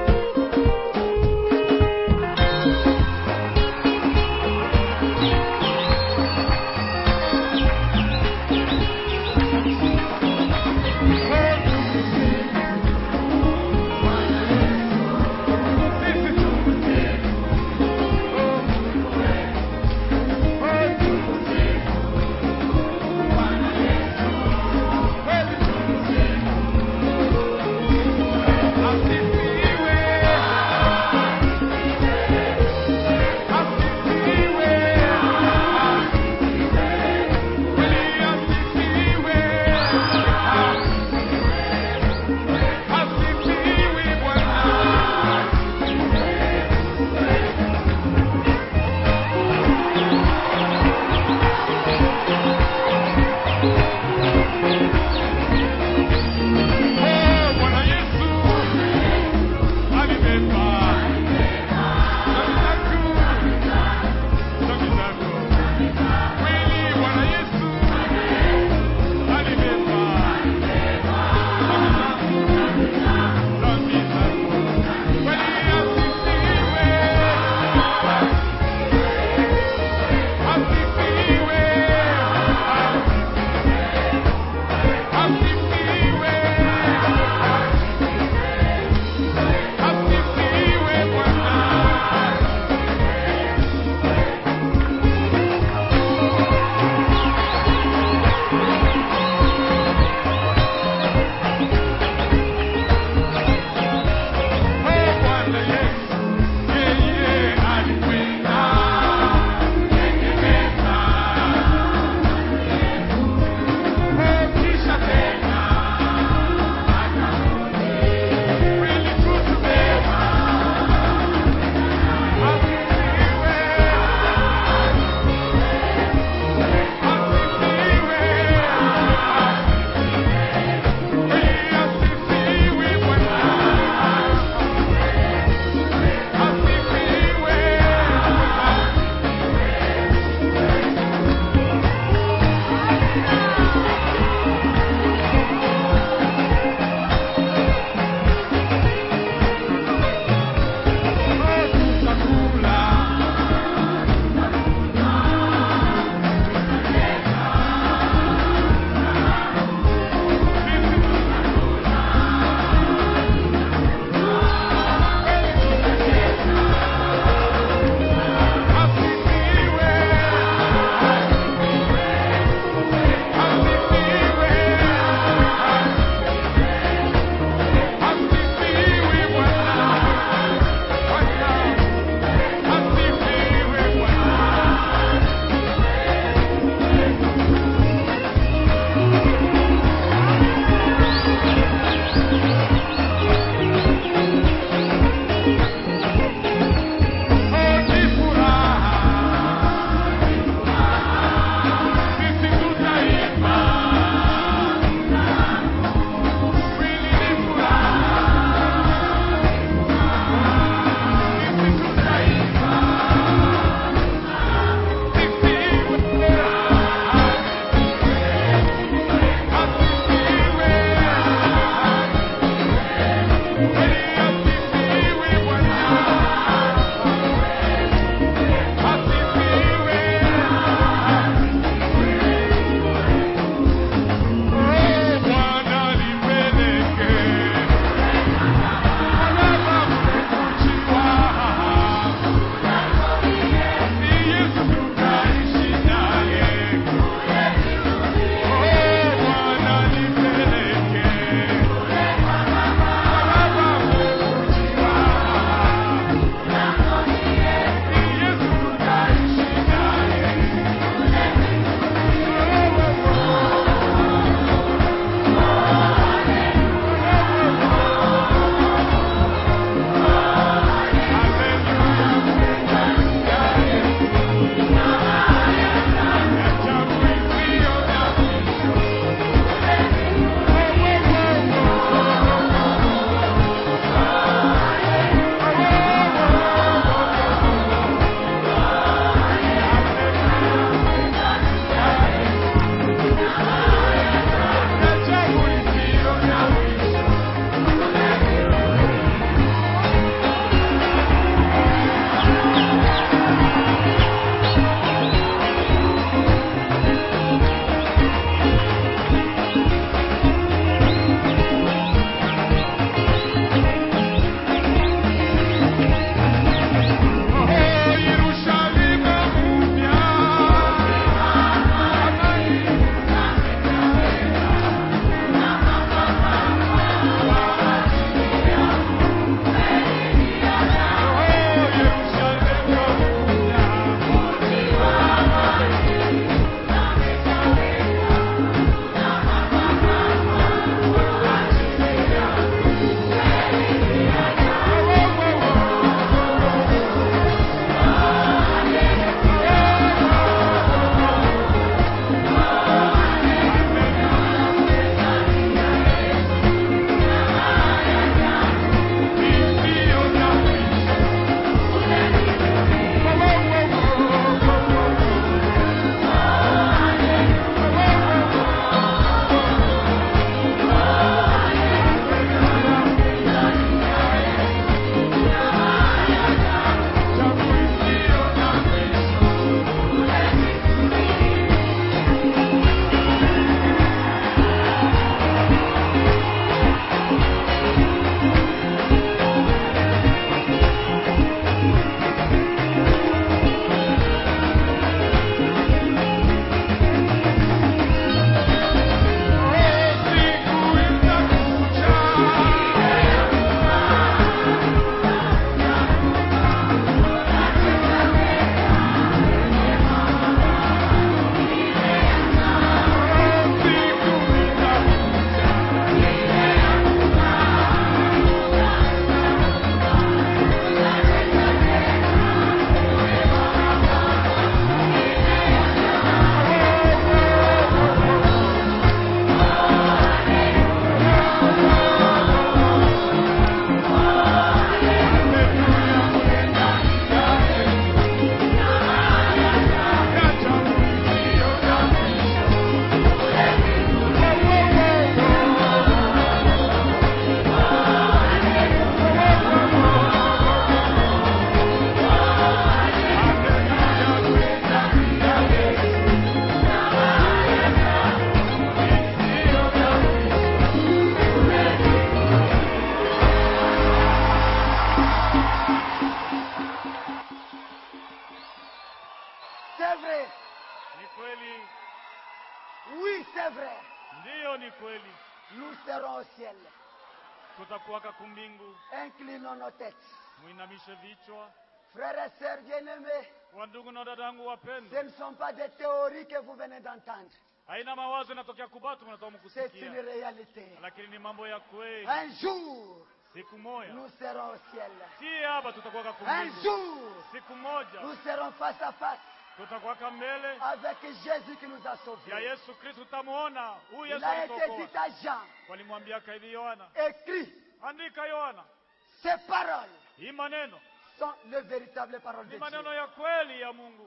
C'est vrai. Ni kweli, Oui, c'est vrai. ndiyo, ni kweli. Nous serons au ciel. Tutakuwaka kumbingu. Inclinons nos têtes. Muinamishe vichwa. Frères et sœurs bien-aimés, Wandugu na dadangu ce wapendwa, ne sont pas des théories que vous venez d'entendre. haina mawazo inatokea kubatu, mnatoka C'est une mkusikia, réalité. lakini ni mambo ya kweli. Un jour, Siku moja nous serons au ciel. si hapa tutakuwaka Un kumbingu. jour, Siku moja nous serons face à face tutakuwaka mbele avec Jésus qui nous a ya sauvés. Yesu Kristo, tutamuona huyu Il Yesu a été dit alituokoa. à Jean, Walimwambia hivi Yohana, écrit, andika Yohana, ces paroles hii maneno sont les véritables paroles de ni Dieu. maneno ya kweli ya Mungu.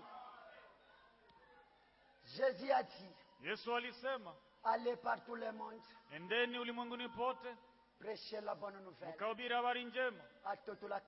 Jésus a dit, Yesu alisema, allez par tout le monde, endeni ulimwenguni pote prêchez la bonne nouvelle mkahubiri habari njema à toute la